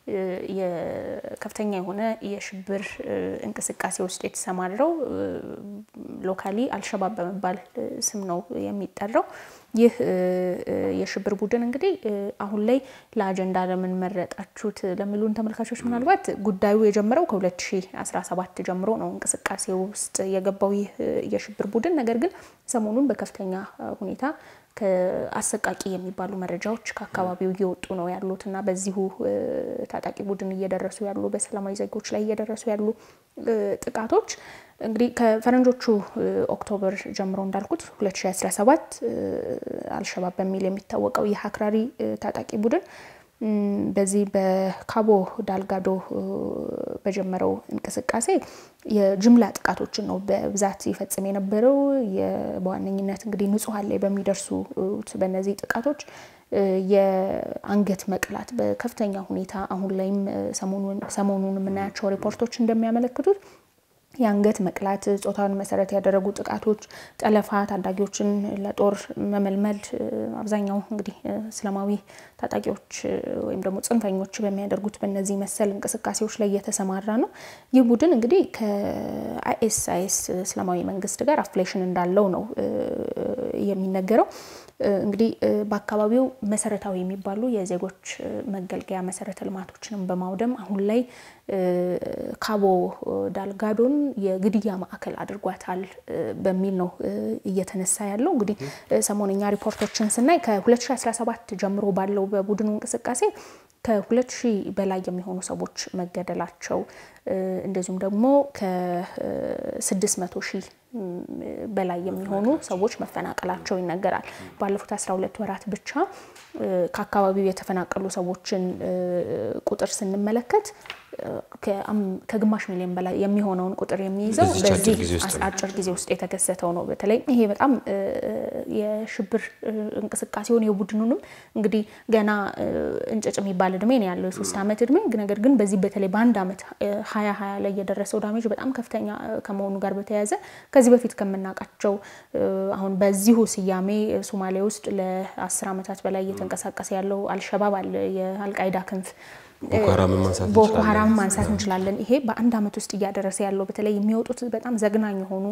Speaker 1: የከፍተኛ የሆነ የሽብር እንቅስቃሴ ውስጥ የተሰማራው ሎካሊ አልሸባብ በመባል ስም ነው የሚጠራው። ይህ የሽብር ቡድን እንግዲህ አሁን ላይ ለአጀንዳ ለምን መረጣችሁት ለሚሉን ተመልካቾች ምናልባት ጉዳዩ የጀመረው ከ2017 ጀምሮ ነው እንቅስቃሴ ውስጥ የገባው ይህ የሽብር ቡድን። ነገር ግን ሰሞኑን በከፍተኛ ሁኔታ ከአሰቃቂ የሚባሉ መረጃዎች ከአካባቢው እየወጡ ነው ያሉት እና በዚሁ ታጣቂ ቡድን እየደረሱ ያሉ በሰላማዊ ዜጎች ላይ እየደረሱ ያሉ ጥቃቶች እንግዲህ ከፈረንጆቹ ኦክቶበር ጀምሮ እንዳልኩት 2017 አልሸባብ በሚል የሚታወቀው ይህ አክራሪ ታጣቂ ቡድን በዚህ በካቦ ዳልጋዶ በጀመረው እንቅስቃሴ የጅምላ ጥቃቶችን ነው በብዛት ይፈጽም የነበረው። በዋነኝነት እንግዲህ ንጹሐን ላይ በሚደርሱት በእነዚህ ጥቃቶች የአንገት መቅላት በከፍተኛ ሁኔታ አሁን ላይም ሰሞኑን የምናያቸው ሪፖርቶች እንደሚያመለክቱት የአንገት መቅላት፣ ጾታን መሰረት ያደረጉ ጥቃቶች፣ ጠለፋ፣ ታዳጊዎችን ለጦር መመልመል አብዛኛው እንግዲህ እስላማዊ ታጣቂዎች ወይም ደግሞ ጽንፈኞች በሚያደርጉት በእነዚህ መሰል እንቅስቃሴዎች ላይ እየተሰማራ ነው። ይህ ቡድን እንግዲህ ከአይኤስ አይኤስ እስላማዊ መንግስት ጋር አፍሌሽን እንዳለው ነው የሚነገረው። እንግዲህ በአካባቢው መሰረታዊ የሚባሉ የዜጎች መገልገያ መሰረተ ልማቶችንም በማውደም አሁን ላይ ካቦ ዳልጋዶን የግድያ ማዕከል አድርጓታል በሚል ነው እየተነሳ ያለው። እንግዲህ ሰሞነኛ ሪፖርቶችን ስናይ ከ2017 ጀምሮ ባለው በቡድኑ እንቅስቃሴ ከሁለት ሺህ በላይ የሚሆኑ ሰዎች መገደላቸው እንደዚሁም ደግሞ ከስድስት መቶ ሺህ በላይ የሚሆኑ ሰዎች መፈናቀላቸው ይነገራል። ባለፉት 12 ወራት ብቻ ከአካባቢው የተፈናቀሉ ሰዎችን ቁጥር ስንመለከት ከግማሽ ሚሊዮን በላይ የሚሆነውን ቁጥር የሚይዘው በዚህ አጭር ጊዜ ውስጥ የተከሰተው ነው። በተለይ ይሄ በጣም የሽብር እንቅስቃሴውን የቡድኑንም እንግዲህ ገና እንጭጭ የሚባል እድሜ ነው ያለው የሶስት ዓመት እድሜ ነገር ግን በዚህ በተለይ በአንድ ዓመት ሀያ ሀያ ላይ የደረሰው ዳሜጅ በጣም ከፍተኛ ከመሆኑ ጋር በተያያዘ ከዚህ በፊት ከምናውቃቸው አሁን በዚሁ ስያሜ ሶማሌ ውስጥ ለአስር ዓመታት በላይ እየተንቀሳቀሰ ያለው አልሸባብ አለ የአልቃይዳ ክንፍ ቦኮ ሀራም ማንሳት እንችላለን። ይሄ በአንድ ዓመት ውስጥ እያደረሰ ያለው በተለይ የሚወጡት በጣም ዘግናኝ የሆኑ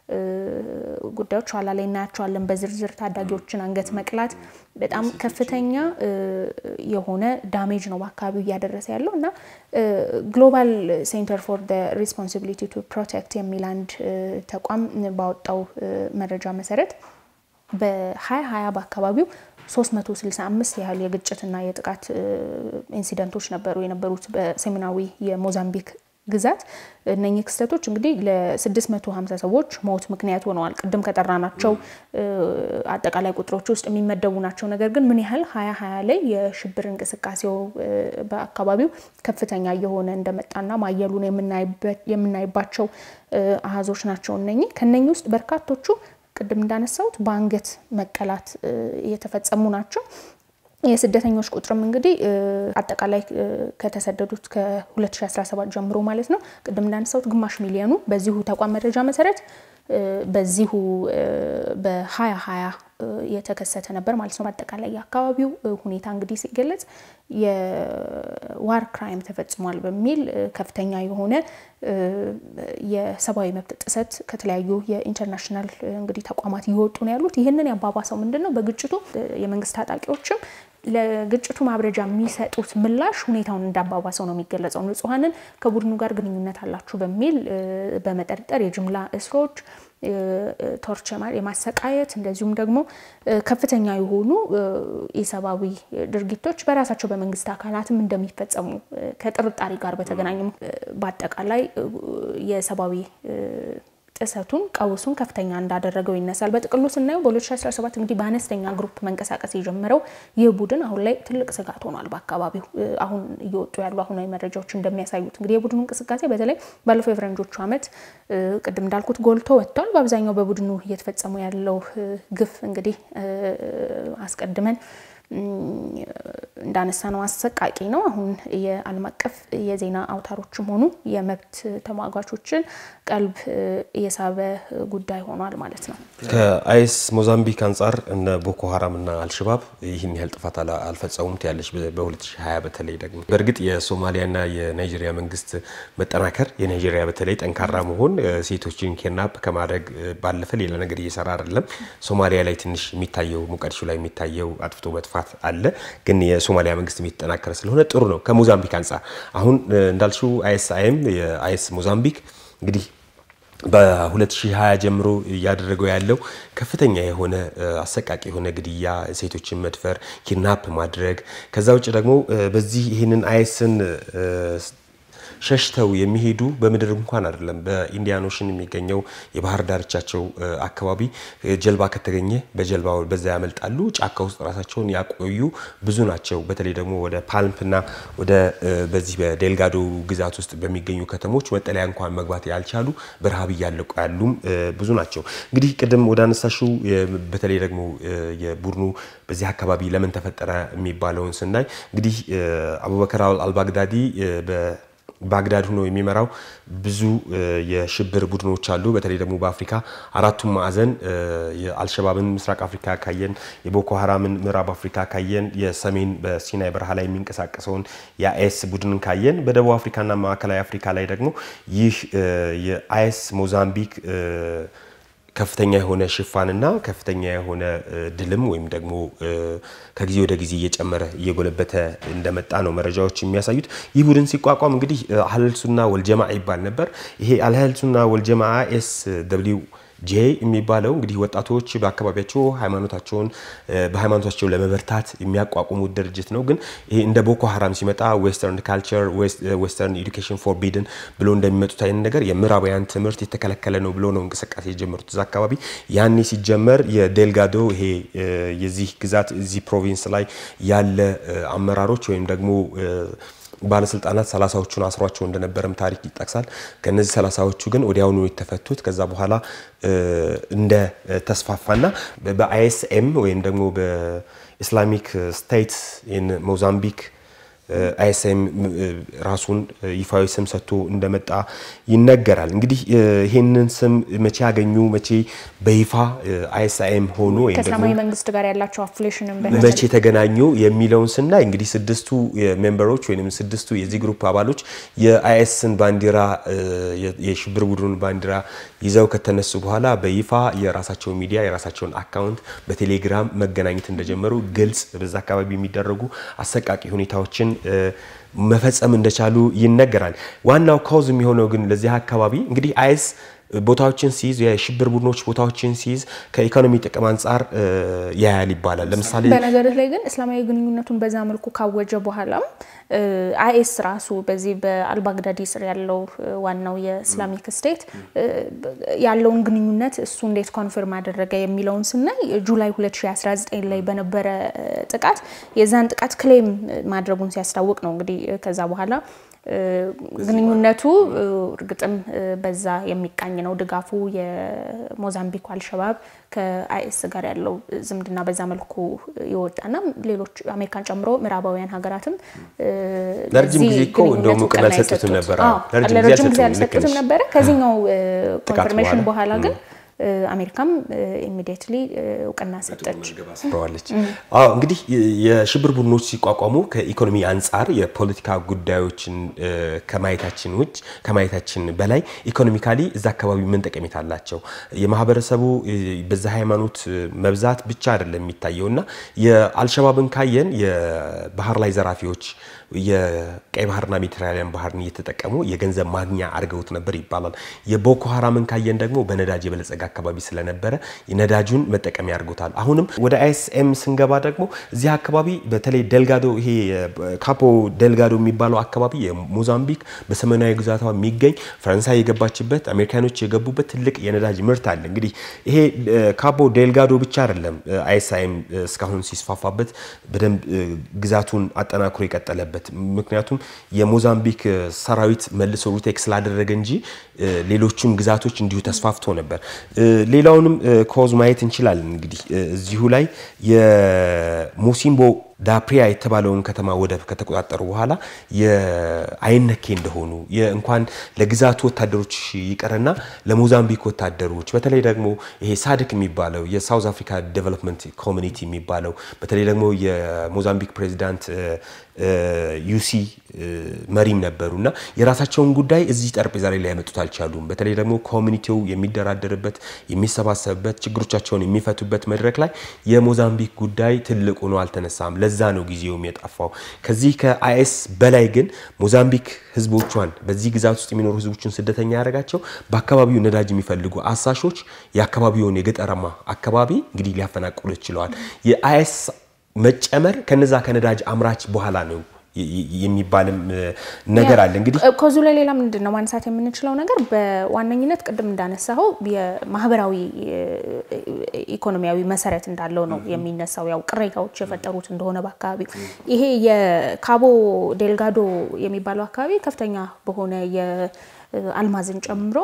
Speaker 1: ጉዳዮች ኋላ ላይ እናያቸዋለን በዝርዝር ታዳጊዎችን አንገት መቅላት በጣም ከፍተኛ የሆነ ዳሜጅ ነው በአካባቢው እያደረሰ ያለው እና ግሎባል ሴንተር ፎር ሪስፖንሲቢሊቲ ቱ ፕሮቴክት የሚል አንድ ተቋም ባወጣው መረጃ መሰረት በ2020 በአካባቢው 365 ያህል የግጭትና የጥቃት ኢንሲደንቶች ነበሩ የነበሩት በሰሜናዊ የሞዛምቢክ ግዛት። እነኚህ ክስተቶች እንግዲህ ለ650 ሰዎች ሞት ምክንያት ሆነዋል። ቅድም ከጠራናቸው አጠቃላይ ቁጥሮች ውስጥ የሚመደቡ ናቸው። ነገር ግን ምን ያህል ሀያ ሀያ ላይ የሽብር እንቅስቃሴው በአካባቢው ከፍተኛ እየሆነ እንደመጣና ማየሉን የምናይባቸው አሃዞች ናቸው እነኚህ ከነኚህ ውስጥ በርካቶቹ ቅድም እንዳነሳሁት በአንገት መቀላት የተፈጸሙ ናቸው። የስደተኞች ቁጥርም እንግዲህ አጠቃላይ ከተሰደዱት ከ2017 ጀምሮ ማለት ነው ቅድም እንዳነሳሁት ግማሽ ሚሊዮኑ በዚሁ ተቋም መረጃ መሰረት በዚሁ በ2020 የተከሰተ ነበር ማለት ነው። በአጠቃላይ የአካባቢው ሁኔታ እንግዲህ ሲገለጽ የዋር ክራይም ተፈጽሟል በሚል ከፍተኛ የሆነ የሰብአዊ መብት ጥሰት ከተለያዩ የኢንተርናሽናል እንግዲህ ተቋማት እየወጡ ነው ያሉት። ይህንን ያባባሰው ምንድን ነው? በግጭቱ የመንግስት ታጣቂዎችም ለግጭቱ ማብረጃ የሚሰጡት ምላሽ ሁኔታውን እንዳባባሰው ነው የሚገለጸው። ንጹሐንን ከቡድኑ ጋር ግንኙነት አላችሁ በሚል በመጠርጠር የጅምላ እስሮች ቶርቸር የማሰቃየት እንደዚሁም ደግሞ ከፍተኛ የሆኑ የሰብአዊ ድርጊቶች በራሳቸው በመንግስት አካላትም እንደሚፈጸሙ ከጥርጣሬ ጋር በተገናኘም በአጠቃላይ የሰብአዊ ጥሰቱን ቀውሱን ከፍተኛ እንዳደረገው ይነሳል። በጥቅሉ ስናየው በ2017 እንግዲህ በአነስተኛ ግሩፕ መንቀሳቀስ የጀመረው ይህ ቡድን አሁን ላይ ትልቅ ስጋት ሆኗል። በአካባቢው አሁን እየወጡ ያሉ አሁናዊ መረጃዎች እንደሚያሳዩት እንግዲህ የቡድኑ እንቅስቃሴ በተለይ ባለፈው የፈረንጆቹ ዓመት ቅድም እንዳልኩት ጎልቶ ወጥቷል። በአብዛኛው በቡድኑ እየተፈጸሙ ያለው ግፍ እንግዲህ አስቀድመን እንዳነሳ ነው አሰቃቂ ነው። አሁን የዓለም አቀፍ የዜና አውታሮችም ሆኑ የመብት ተሟጋቾችን ቀልብ የሳበ ጉዳይ ሆኗል ማለት ነው።
Speaker 2: ከአይስ ሞዛምቢክ አንጻር እነ ቦኮ ሀራም እና አልሸባብ ይህን ያህል ጥፋት አልፈጸሙም ያለች በ2020 በተለይ ደግሞ በእርግጥ የሶማሊያና የናይጄሪያ መንግስት መጠናከር የናይጄሪያ በተለይ ጠንካራ መሆን ሴቶችን ኬድናፕ ከማድረግ ባለፈ ሌላ ነገር እየሰራ አይደለም። ሶማሊያ ላይ ትንሽ የሚታየው ሞቃዲሾ ላይ የሚታየው አጥፍቶ መጥፋት አለ። ግን የሶማሊያ መንግስት የሚጠናከረ ስለሆነ ጥሩ ነው። ከሞዛምቢክ አንጻር አሁን እንዳልሽው አይኤስአይኤም የአይኤስ ሞዛምቢክ እንግዲህ በ2020 ጀምሮ እያደረገው ያለው ከፍተኛ የሆነ አሰቃቂ የሆነ ግድያ፣ ሴቶችን መድፈር፣ ኪድናፕ ማድረግ ከዛ ውጭ ደግሞ በዚህ ይህንን አይኤስን ሸሽተው የሚሄዱ በምድር እንኳን አይደለም በኢንዲያን ኦሽን የሚገኘው የባህር ዳርቻቸው አካባቢ ጀልባ ከተገኘ በጀልባ በዛ ያመልጣሉ። ጫካ ውስጥ ራሳቸውን ያቆዩ ብዙ ናቸው። በተለይ ደግሞ ወደ ፓልምፕና ወደ በዚህ በዴልጋዶ ግዛት ውስጥ በሚገኙ ከተሞች መጠለያ እንኳን መግባት ያልቻሉ በረሃብ እያለቁ ያሉም ብዙ ናቸው። እንግዲህ ቅድም ወደ አነሳሽው በተለይ ደግሞ የቡድኑ በዚህ አካባቢ ለምን ተፈጠረ የሚባለውን ስናይ እንግዲህ አቡበከር አልባግዳዲ ባግዳድ ሆኖ የሚመራው ብዙ የሽብር ቡድኖች አሉ። በተለይ ደግሞ በአፍሪካ አራቱም ማዕዘን የአልሸባብን ምስራቅ አፍሪካ ካየን፣ የቦኮ ሀራምን ምዕራብ አፍሪካ ካየን፣ የሰሜን በሲናይ በረሃ ላይ የሚንቀሳቀሰውን የአይኤስ ቡድንን ካየን፣ በደቡብ አፍሪካና ማዕከላዊ አፍሪካ ላይ ደግሞ ይህ የአይኤስ ሞዛምቢክ ከፍተኛ የሆነ ሽፋንና ከፍተኛ የሆነ ድልም ወይም ደግሞ ከጊዜ ወደ ጊዜ እየጨመረ እየጎለበተ እንደመጣ ነው መረጃዎች የሚያሳዩት። ይህ ቡድን ሲቋቋም እንግዲህ አህለል ሱና ወልጀማ ይባል ነበር። ይሄ አህለል ሱና ወልጀማ ኤስ ደብሊው ጄ የሚባለው እንግዲህ ወጣቶች በአካባቢያቸው ሃይማኖታቸውን በሃይማኖታቸው ለመበርታት የሚያቋቁሙት ድርጅት ነው። ግን ይሄ እንደ ቦኮ ሀራም ሲመጣ ዌስተርን ካልቸር ዌስተርን ኤዱኬሽን ፎርቢድን ብሎ እንደሚመጡት አይነት ነገር የምዕራባውያን ትምህርት የተከለከለ ነው ብሎ ነው እንቅስቃሴ የጀመሩት እዛ አካባቢ። ያኔ ሲጀመር የዴልጋዶ ይሄ የዚህ ግዛት እዚህ ፕሮቪንስ ላይ ያለ አመራሮች ወይም ደግሞ ባለስልጣናት ሰላሳዎቹን አስሯቸው እንደነበረም ታሪክ ይጠቅሳል። ከነዚህ ሰላሳዎቹ ግን ወዲያውኑ የተፈቱት ከዛ በኋላ እንደ ተስፋፋና በአይኤስኤም ወይም ደግሞ በኢስላሚክ ስቴት ሞዛምቢክ አይኤስኤም ራሱን ይፋዊ ስም ሰጥቶ እንደመጣ ይነገራል። እንግዲህ ይህንን ስም መቼ ያገኙ መቼ በይፋ አይኤስኤም ሆኖ ወይም ደግሞ
Speaker 1: ከእስላማዊ መንግስት ጋር ያላቸው አፍሌሽንም
Speaker 2: መቼ ተገናኙ የሚለውን ስናይ እንግዲህ ስድስቱ ሜምበሮች ወይም ስድስቱ የዚህ ግሩፕ አባሎች የአይኤስን ባንዲራ የሽብር ቡድኑን ባንዲራ ይዘው ከተነሱ በኋላ በይፋ የራሳቸው ሚዲያ የራሳቸውን አካውንት በቴሌግራም መገናኘት እንደጀመሩ ግልጽ በዛ አካባቢ የሚደረጉ አሰቃቂ ሁኔታዎችን መፈጸም እንደቻሉ ይነገራል። ዋናው ካውዝ የሚሆነው ግን ለዚህ አካባቢ እንግዲህ አይስ ቦታዎችን ሲይዝ የሽብር ቡድኖች ቦታዎችን ሲይዝ ከኢኮኖሚ ጥቅም አንጻር ያያል ይባላል። ለምሳሌ
Speaker 1: በነገሮች ላይ ግን እስላማዊ ግንኙነቱን በዛ መልኩ ካወጀ በኋላም አይኤስ ራሱ በዚህ በአልባግዳዲ ስር ያለው ዋናው የእስላሚክ ስቴት ያለውን ግንኙነት እሱ እንዴት ኮንፊርም አደረገ የሚለውን ስናይ ጁላይ 2019 ላይ በነበረ ጥቃት የዛን ጥቃት ክሌም ማድረጉን ሲያስታውቅ ነው እንግዲህ ከዛ በኋላ ግንኙነቱ እርግጥም በዛ የሚቃኝ ነው። ድጋፉ የሞዛምቢኩ አልሸባብ ከአይኤስ ጋር ያለው ዝምድና በዛ መልኩ የወጣና ሌሎች አሜሪካን ጨምሮ ምዕራባውያን ሀገራትም
Speaker 2: ለረጅም ጊዜ እኮ እንደውም እውቅና አልሰጡትም ነበር።
Speaker 1: ለረጅም ጊዜ አልሰጡትም ነበረ። ከዚህኛው ኮንፈርሜሽን በኋላ ግን አሜሪካም ኢሚዲየትሊ እውቅና ሰጠች
Speaker 2: አስፍረዋለች። አዎ እንግዲህ የሽብር ቡድኖች ሲቋቋሙ ከኢኮኖሚ አንጻር የፖለቲካ ጉዳዮችን ከማየታችን ውጭ ከማየታችን በላይ ኢኮኖሚካሊ እዛ አካባቢ ምን ጠቀሜታ አላቸው? የማህበረሰቡ በዛ ሃይማኖት መብዛት ብቻ አይደለም የሚታየው እና የአልሸባብን ካየን የባህር ላይ ዘራፊዎች የቀይ ባህርና ሜዲትራኒያን ባህርን እየተጠቀሙ የገንዘብ ማግኛ አድርገውት ነበር ይባላል። የቦኮ ሀራምን ካየን ደግሞ በነዳጅ የበለጸገ አካባቢ ስለነበረ ነዳጁን መጠቀሚያ አድርጎታል። አሁንም ወደ አይኤስኤም ስንገባ ደግሞ እዚህ አካባቢ በተለይ ደልጋዶ ይሄ ካፖ ደልጋዶ የሚባለው አካባቢ የሞዛምቢክ በሰሜናዊ ግዛቷ የሚገኝ ፈረንሳይ የገባችበት አሜሪካኖች የገቡበት ትልቅ የነዳጅ ምርት አለ። እንግዲህ ይሄ ካፖ ዴልጋዶ ብቻ አይደለም አይኤስኤም እስካሁን ሲስፋፋበት በደንብ ግዛቱን አጠናክሮ የቀጠለበት ምክንያቱም የሞዛምቢክ ሰራዊት መልሶ ሩቴክ ስላደረገ እንጂ ሌሎቹም ግዛቶች እንዲሁ ተስፋፍቶ ነበር። ሌላውንም ኮዝ ማየት እንችላለን። እንግዲህ እዚሁ ላይ የሞሲምቦ ዳፕሪያ የተባለውን ከተማ ወደብ ከተቆጣጠሩ በኋላ የአይነኬ እንደሆኑ እንኳን ለግዛቱ ወታደሮች ይቅርና ለሞዛምቢክ ወታደሮች በተለይ ደግሞ ይሄ ሳድክ የሚባለው የሳውዝ አፍሪካ ዴቨሎፕመንት ኮሚኒቲ የሚባለው በተለይ ደግሞ የሞዛምቢክ ፕሬዚዳንት ዩሲ መሪም ነበሩ እና የራሳቸውን ጉዳይ እዚህ ጠረጴዛ ላይ ሊያመጡት አልቻሉም። በተለይ ደግሞ ኮሚኒቲው የሚደራደርበት የሚሰባሰብበት ችግሮቻቸውን የሚፈቱበት መድረክ ላይ የሞዛምቢክ ጉዳይ ትልቅ ሆኖ አልተነሳም። ለዛ ነው ጊዜውም የጠፋው። ከዚህ ከአይኤስ በላይ ግን ሞዛምቢክ ህዝቦቿን በዚህ ግዛት ውስጥ የሚኖሩ ህዝቦችን ስደተኛ ያደረጋቸው በአካባቢው ነዳጅ የሚፈልጉ አሳሾች የአካባቢውን የገጠራማ አካባቢ እንግዲህ ሊያፈናቅሉ ችለዋል። የአይኤስ መጨመር ከነዛ ከነዳጅ አምራች በኋላ ነው የሚባልም ነገር አለ። እንግዲህ
Speaker 1: ከዙ ላይ ሌላ ምንድን ነው ማንሳት የምንችለው ነገር በዋነኝነት ቅድም እንዳነሳኸው የማህበራዊ ኢኮኖሚያዊ መሰረት እንዳለው ነው የሚነሳው። ያው ቅሬታዎች የፈጠሩት እንደሆነ በአካባቢው ይሄ የካቦ ዴልጋዶ የሚባለው አካባቢ ከፍተኛ በሆነ አልማዝን ጨምሮ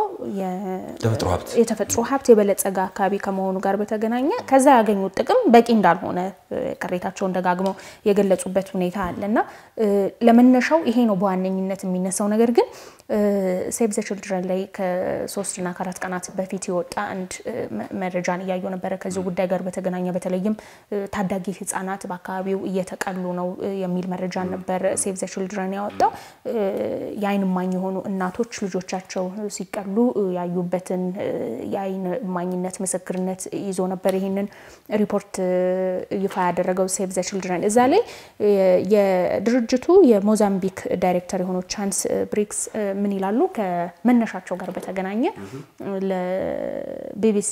Speaker 1: የተፈጥሮ ሀብት የበለጸገ አካባቢ ከመሆኑ ጋር በተገናኘ ከዛ ያገኙት ጥቅም በቂ እንዳልሆነ ቅሬታቸውን ደጋግመው የገለጹበት ሁኔታ አለ እና ለመነሻው ይሄ ነው በዋነኝነት የሚነሳው። ነገር ግን ሴቭ ዘ ችልድረን ላይ ከሶስትና ከአራት ቀናት በፊት የወጣ አንድ መረጃን እያየሁ ነበረ ከዚህ ጉዳይ ጋር በተገናኘ በተለይም ታዳጊ ህጻናት በአካባቢው እየተቀሉ ነው የሚል መረጃን ነበር ሴቭ ዘ ችልድረን ያወጣው። የዓይን እማኝ የሆኑ እናቶች ልጆች ልጆቻቸው ሲቀሉ ያዩበትን የአይን እማኝነት ምስክርነት ይዞ ነበር ይህንን ሪፖርት ይፋ ያደረገው ሴቭ ዘ ችልድረን። እዛ ላይ የድርጅቱ የሞዛምቢክ ዳይሬክተር የሆኑ ቻንስ ብሪክስ ምን ይላሉ? ከመነሻቸው ጋር በተገናኘ ለቢቢሲ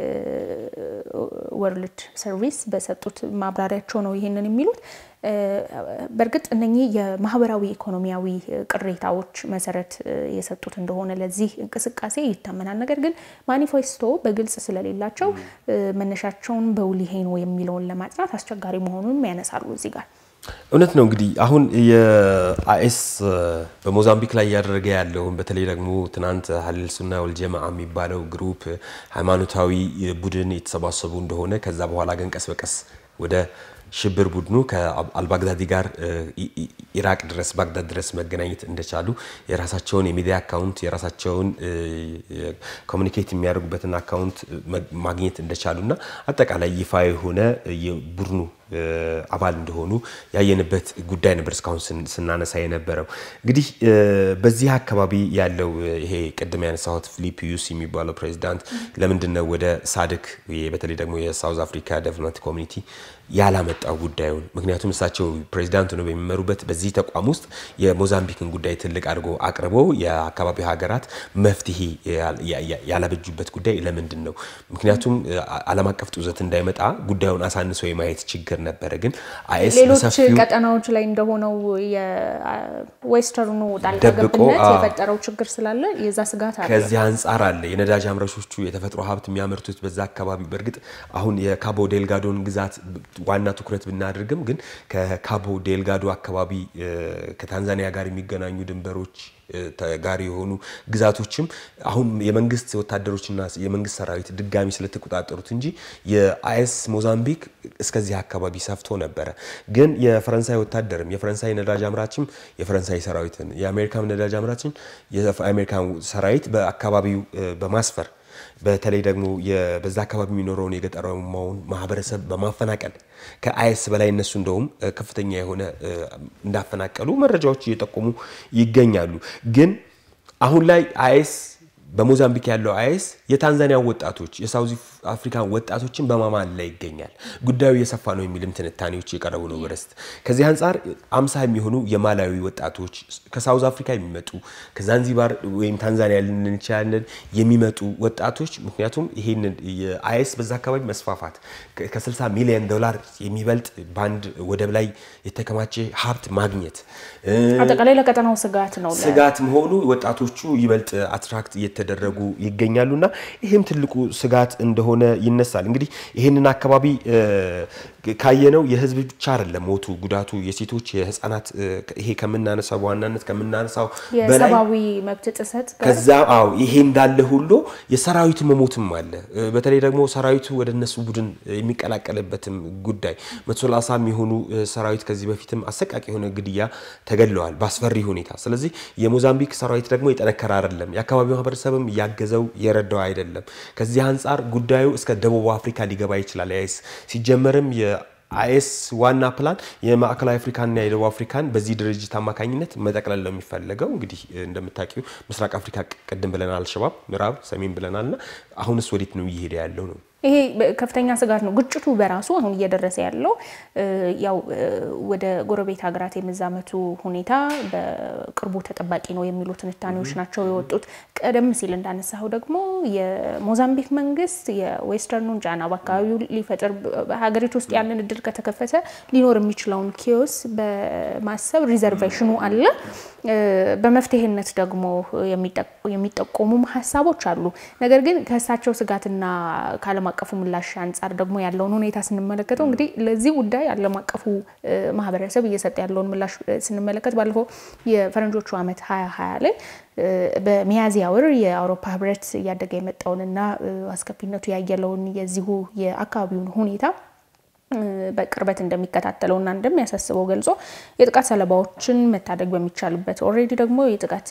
Speaker 1: ወርልድ ሰርቪስ በሰጡት ማብራሪያቸው ነው ይህንን የሚሉት። በእርግጥ እነኚህ የማህበራዊ ኢኮኖሚያዊ ቅሬታዎች መሰረት የሰጡት እንደሆነ ለዚህ እንቅስቃሴ ይታመናል። ነገር ግን ማኒፌስቶ በግልጽ ስለሌላቸው መነሻቸውን በውል ይሄ ነው የሚለውን ለማጽናት አስቸጋሪ መሆኑንም ያነሳሉ እዚህ ጋር።
Speaker 2: እውነት ነው እንግዲህ አሁን የአይኤስ በሞዛምቢክ ላይ እያደረገ ያለውን በተለይ ደግሞ ትናንት ሀሊል ሱና ወልጀማዓ የሚባለው ግሩፕ ሃይማኖታዊ ቡድን የተሰባሰቡ እንደሆነ ከዛ በኋላ ግን ቀስ በቀስ ወደ ሽብር ቡድኑ ከአልባግዳዲ ጋር ኢራቅ ድረስ ባግዳድ ድረስ መገናኘት እንደቻሉ የራሳቸውን የሚዲያ አካውንት የራሳቸውን ኮሚኒኬት የሚያደርጉበትን አካውንት ማግኘት እንደቻሉ እና አጠቃላይ ይፋ የሆነ የቡድኑ አባል እንደሆኑ ያየንበት ጉዳይ ነበር እስካሁን ስናነሳ የነበረው። እንግዲህ በዚህ አካባቢ ያለው ይሄ ቅድም ያነሳሁት ፊሊፕ ዩስ የሚባለው ፕሬዚዳንት ለምንድን ነው ወደ ሳድክ በተለይ ደግሞ የሳውዝ አፍሪካ ዴቨሎፕመንት ኮሚኒቲ ያላመጣው ጉዳዩን? ምክንያቱም እሳቸው ፕሬዚዳንት ነው በሚመሩበት በዚህ ተቋም ውስጥ የሞዛምቢክን ጉዳይ ትልቅ አድርጎ አቅርበው የአካባቢው ሀገራት መፍትሄ ያላበጁበት ጉዳይ ለምንድን ነው? ምክንያቱም ዓለም አቀፍ ጡዘት እንዳይመጣ ጉዳዩን አሳንሶ የማየት ችግር ነበረ። ግን አይኤስ
Speaker 1: ሌሎች ቀጠናዎች ላይ እንደሆነው የዌስተርኑ ጣልቃ ገብነት የፈጠረው ችግር ስላለ የዛ ስጋት አለ።
Speaker 2: ከዚህ አንጻር አለ የነዳጅ አምራቾቹ የተፈጥሮ ሀብት የሚያመርቱት በዛ አካባቢ በእርግጥ አሁን የካቦ ዴልጋዶን ግዛት ዋና ትኩረት ብናደርግም ግን ከካቦ ዴልጋዶ አካባቢ ከታንዛኒያ ጋር የሚገናኙ ድንበሮች ጋር የሆኑ ግዛቶችም አሁን የመንግስት ወታደሮችና የመንግስት ሰራዊት ድጋሚ ስለተቆጣጠሩት እንጂ የአይኤስ ሞዛምቢክ እስከዚህ አካባቢ ሰፍቶ ነበረ። ግን የፈረንሳይ ወታደርም የፈረንሳይ ነዳጅ አምራችም የፈረንሳይ ሰራዊትን የአሜሪካን ነዳጅ አምራችን የአሜሪካን ሰራዊት በአካባቢው በማስፈር በተለይ ደግሞ በዛ አካባቢ የሚኖረውን የገጠራማውን ማህበረሰብ በማፈናቀል ከአይኤስ በላይ እነሱ እንደውም ከፍተኛ የሆነ እንዳፈናቀሉ መረጃዎች እየጠቆሙ ይገኛሉ። ግን አሁን ላይ አይኤስ በሞዛምቢክ ያለው አይኤስ የታንዛኒያ ወጣቶች የሳውዝ አፍሪካን ወጣቶችን በማማል ላይ ይገኛል። ጉዳዩ እየሰፋ ነው የሚልም ትንታኔዎች የቀረቡ ነው። በረስት ከዚህ አንጻር አምሳ የሚሆኑ የማላዊ ወጣቶች ከሳውዝ አፍሪካ የሚመጡ ከዛንዚባር ወይም ታንዛኒያ ልንን እንችላለን የሚመጡ ወጣቶች ምክንያቱም ይሄንን የአይኤስ በዛ አካባቢ መስፋፋት ከ60 ሚሊዮን ዶላር የሚበልጥ በአንድ ወደብ ላይ የተከማቸ ሀብት ማግኘት
Speaker 1: አጠቃላይ ለቀጠናው ስጋት ነው
Speaker 2: ስጋት መሆኑ ወጣቶቹ ይበልጥ አትራክት እየተደረጉ ይገኛሉና ይህም ትልቁ ስጋት እንደሆነ ይነሳል። እንግዲህ ይህንን አካባቢ ካየነው የህዝብ ብቻ አይደለም ሞቱ፣ ጉዳቱ የሴቶች የህፃናት ይሄ ከምናነሳው በዋናነት ከምናነሳው
Speaker 1: የሰብአዊ መብት ጥሰት
Speaker 2: ከዛ አዎ ይሄ እንዳለ ሁሉ የሰራዊቱ መሞትም አለ። በተለይ ደግሞ ሰራዊቱ ወደ እነሱ ቡድን የሚቀላቀልበትም ጉዳይ መቶ ሰላሳ የሚሆኑ ሰራዊት ከዚህ በፊትም አሰቃቂ የሆነ ግድያ ተገድለዋል በአስፈሪ ሁኔታ። ስለዚህ የሞዛምቢክ ሰራዊት ደግሞ የጠነከረ አይደለም። የአካባቢው ማህበረሰብም ያገዘው የረዳው አይደለም። ከዚህ አንጻር ጉዳዩ እስከ ደቡብ አፍሪካ ሊገባ ይችላል። አይኤስ ሲጀመርም የአይኤስ ዋና ፕላን የማዕከላዊ አፍሪካንና የደቡብ አፍሪካን በዚህ ድርጅት አማካኝነት መጠቅለል ነው የሚፈለገው። እንግዲህ እንደምታውቂው ምስራቅ አፍሪካ ቅድም ብለናል፣ አልሸባብ ምዕራብ፣ ሰሜን ብለናል እና አሁንስ ወዴት ነው እየሄደ ያለው ነው
Speaker 1: ይሄ ከፍተኛ ስጋት ነው። ግጭቱ በራሱ አሁን እየደረሰ ያለው ያው ወደ ጎረቤት ሀገራት የመዛመቱ ሁኔታ በቅርቡ ተጠባቂ ነው የሚሉ ትንታኔዎች ናቸው የወጡት። ቀደም ሲል እንዳነሳው ደግሞ የሞዛምቢክ መንግስት የዌስተርኑን ጫና በአካባቢው ሊፈጥር ሀገሪቱ ውስጥ ያንን እድል ከተከፈተ ሊኖር የሚችለውን ኪዮስ በማሰብ ሪዘርቬሽኑ አለ። በመፍትሄነት ደግሞ የሚጠቆሙም ሀሳቦች አሉ። ነገር ግን ከእሳቸው ስጋትና ከዓለም አቀፉ ምላሽ አንጻር ደግሞ ያለውን ሁኔታ ስንመለከተው እንግዲህ ለዚህ ጉዳይ ዓለም አቀፉ ማህበረሰብ እየሰጠ ያለውን ምላሽ ስንመለከት ባለፈው የፈረንጆቹ ዓመት ሀያ ሀያ ላይ በሚያዝያ ወር የአውሮፓ ህብረት እያደገ የመጣውንና አስከፊነቱ ያየለውን የዚሁ የአካባቢውን ሁኔታ በቅርበት እንደሚከታተለውና እንደሚያሳስበው ገልጾ የጥቃት ሰለባዎችን መታደግ በሚቻልበት ኦልሬዲ ደግሞ የጥቃት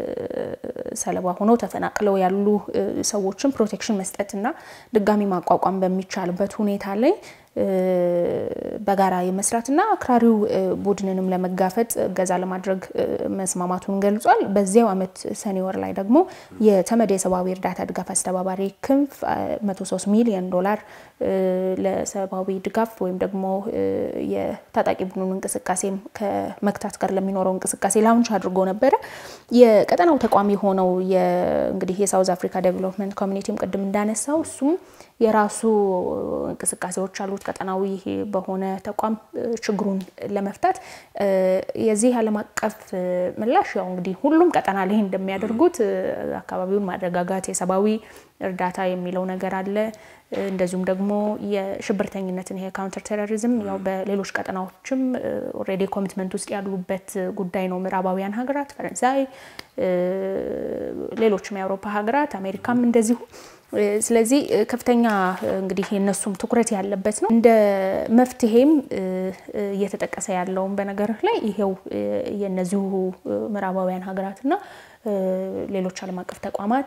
Speaker 1: ሰለባ ሆነው ተፈናቅለው ያሉ ሰዎችን ፕሮቴክሽን መስጠትና ድጋሚ ማቋቋም በሚቻልበት ሁኔታ ላይ በጋራ የመስራትና አክራሪው ቡድንንም ለመጋፈጥ እገዛ ለማድረግ መስማማቱን ገልጿል። በዚያው ዓመት ሰኔ ወር ላይ ደግሞ የተመድ የሰብአዊ እርዳታ ድጋፍ አስተባባሪ ክንፍ 103 ሚሊዮን ዶላር ለሰብአዊ ድጋፍ ወይም ደግሞ የታጣቂ ቡድኑን እንቅስቃሴም ከመግታት ጋር ለሚኖረው እንቅስቃሴ ላውንች አድርጎ ነበረ። የቀጠናው ተቋም የሆነው እንግዲህ የሳውዝ አፍሪካ ዴቨሎፕመንት ኮሚኒቲም ቅድም እንዳነሳው እሱም የራሱ እንቅስቃሴዎች አሉት ቀጠናዊ በሆነ ተቋም ችግሩን ለመፍታት የዚህ ዓለም አቀፍ ምላሽ ያው እንግዲህ ሁሉም ቀጠና ላይ እንደሚያደርጉት አካባቢውን ማረጋጋት የሰብአዊ እርዳታ የሚለው ነገር አለ። እንደዚሁም ደግሞ የሽብርተኝነትን ይሄ ካውንተር ቴሮሪዝም ያው በሌሎች ቀጠናዎችም ኦልሬዲ ኮሚትመንት ውስጥ ያሉበት ጉዳይ ነው። ምዕራባውያን ሀገራት፣ ፈረንሳይ፣ ሌሎችም የአውሮፓ ሀገራት፣ አሜሪካም እንደዚሁ ስለዚህ ከፍተኛ እንግዲህ የነሱም ትኩረት ያለበት ነው። እንደ መፍትሄም እየተጠቀሰ ያለውን በነገር ላይ ይሄው የነዚሁ ምዕራባውያን ሀገራትና ሌሎች ዓለም አቀፍ ተቋማት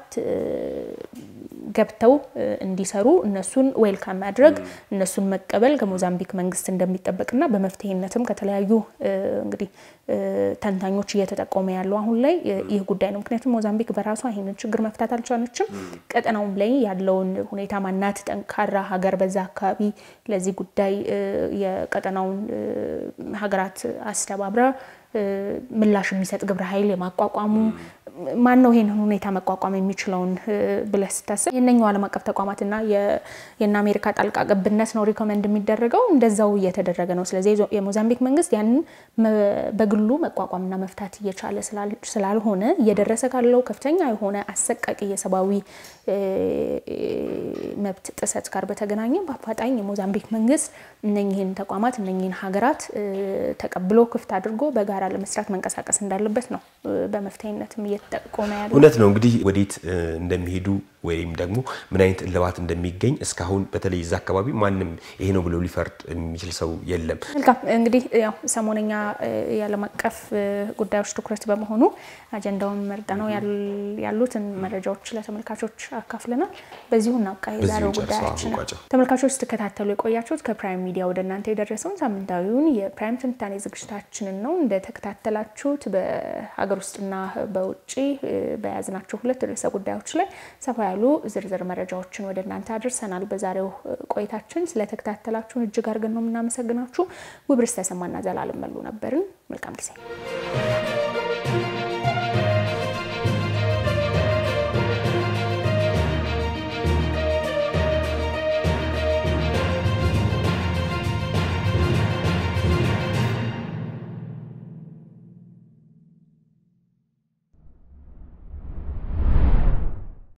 Speaker 1: ገብተው እንዲሰሩ እነሱን ዌልካም ማድረግ እነሱን መቀበል ከሞዛምቢክ መንግስት እንደሚጠበቅና በመፍትሄነትም ከተለያዩ እንግዲህ ተንታኞች እየተጠቆመ ያለው አሁን ላይ ይህ ጉዳይ ነው። ምክንያቱም ሞዛምቢክ በራሷ ይህንን ችግር መፍታት አልቻለችም። ቀጠናውም ላይ ያለውን ሁኔታ ማናት ጠንካራ ሀገር በዛ አካባቢ ለዚህ ጉዳይ የቀጠናውን ሀገራት አስተባብራ ምላሽ የሚሰጥ ግብረ ኃይል የማቋቋሙ ማን ነው ይህንን ሁኔታ መቋቋም የሚችለውን ብለህ ስታስብ የእነኛው ዓለም አቀፍ ተቋማትና የእነ አሜሪካ ጣልቃ ገብነት ነው ሪኮመንድ የሚደረገው እንደዛው እየተደረገ ነው። ስለዚህ የሞዛምቢክ መንግስት ያንን በግሉ መቋቋምና መፍታት እየቻለ ስላልሆነ እየደረሰ ካለው ከፍተኛ የሆነ አሰቃቂ የሰብአዊ መብት ጥሰት ጋር በተገናኘ በአፋጣኝ የሞዛምቢክ መንግስት እነኝህን ተቋማት እነኝህን ሀገራት ተቀብሎ ክፍት አድርጎ በጋራ ለመስራት መንቀሳቀስ እንዳለበት ነው በመፍትሄነትም እየተጠቆመ ያለ
Speaker 2: እውነት ነው። እንግዲህ ወዴት እንደሚሄዱ ወይም ደግሞ ምን አይነት እልባት እንደሚገኝ እስካሁን በተለይ እዛ አካባቢ ማንም ይሄ ነው ብሎ ሊፈርድ የሚችል ሰው የለም።
Speaker 1: መልካም እንግዲህ ያው ሰሞነኛ የዓለም አቀፍ ጉዳዮች ትኩረት በመሆኑ አጀንዳውን መርጠ ነው ያሉትን መረጃዎች ለተመልካቾች አካፍለናል። በዚሁ እናብቃ የዛሬው ጉዳያችን። ተመልካቾች ስትከታተሉ የቆያችሁት ከፕራይም ሚዲያ ወደ እናንተ የደረሰውን ሳምንታዊውን የፕራይም ትንታኔ ዝግጅታችንን ነው። እንደተከታተላችሁት በሀገር ውስጥና በውጭ በያዝናቸው ሁለት ርዕሰ ጉዳዮች ላይ ሰፋ ያሉ ዝርዝር መረጃዎችን ወደ እናንተ አድርሰናል። በዛሬው ቆይታችን ስለተከታተላችሁን እጅግ አድርገን ነው የምናመሰግናችሁ። ውብርስ ተሰማና ዘላለም መሉ ነበርን። መልካም ጊዜ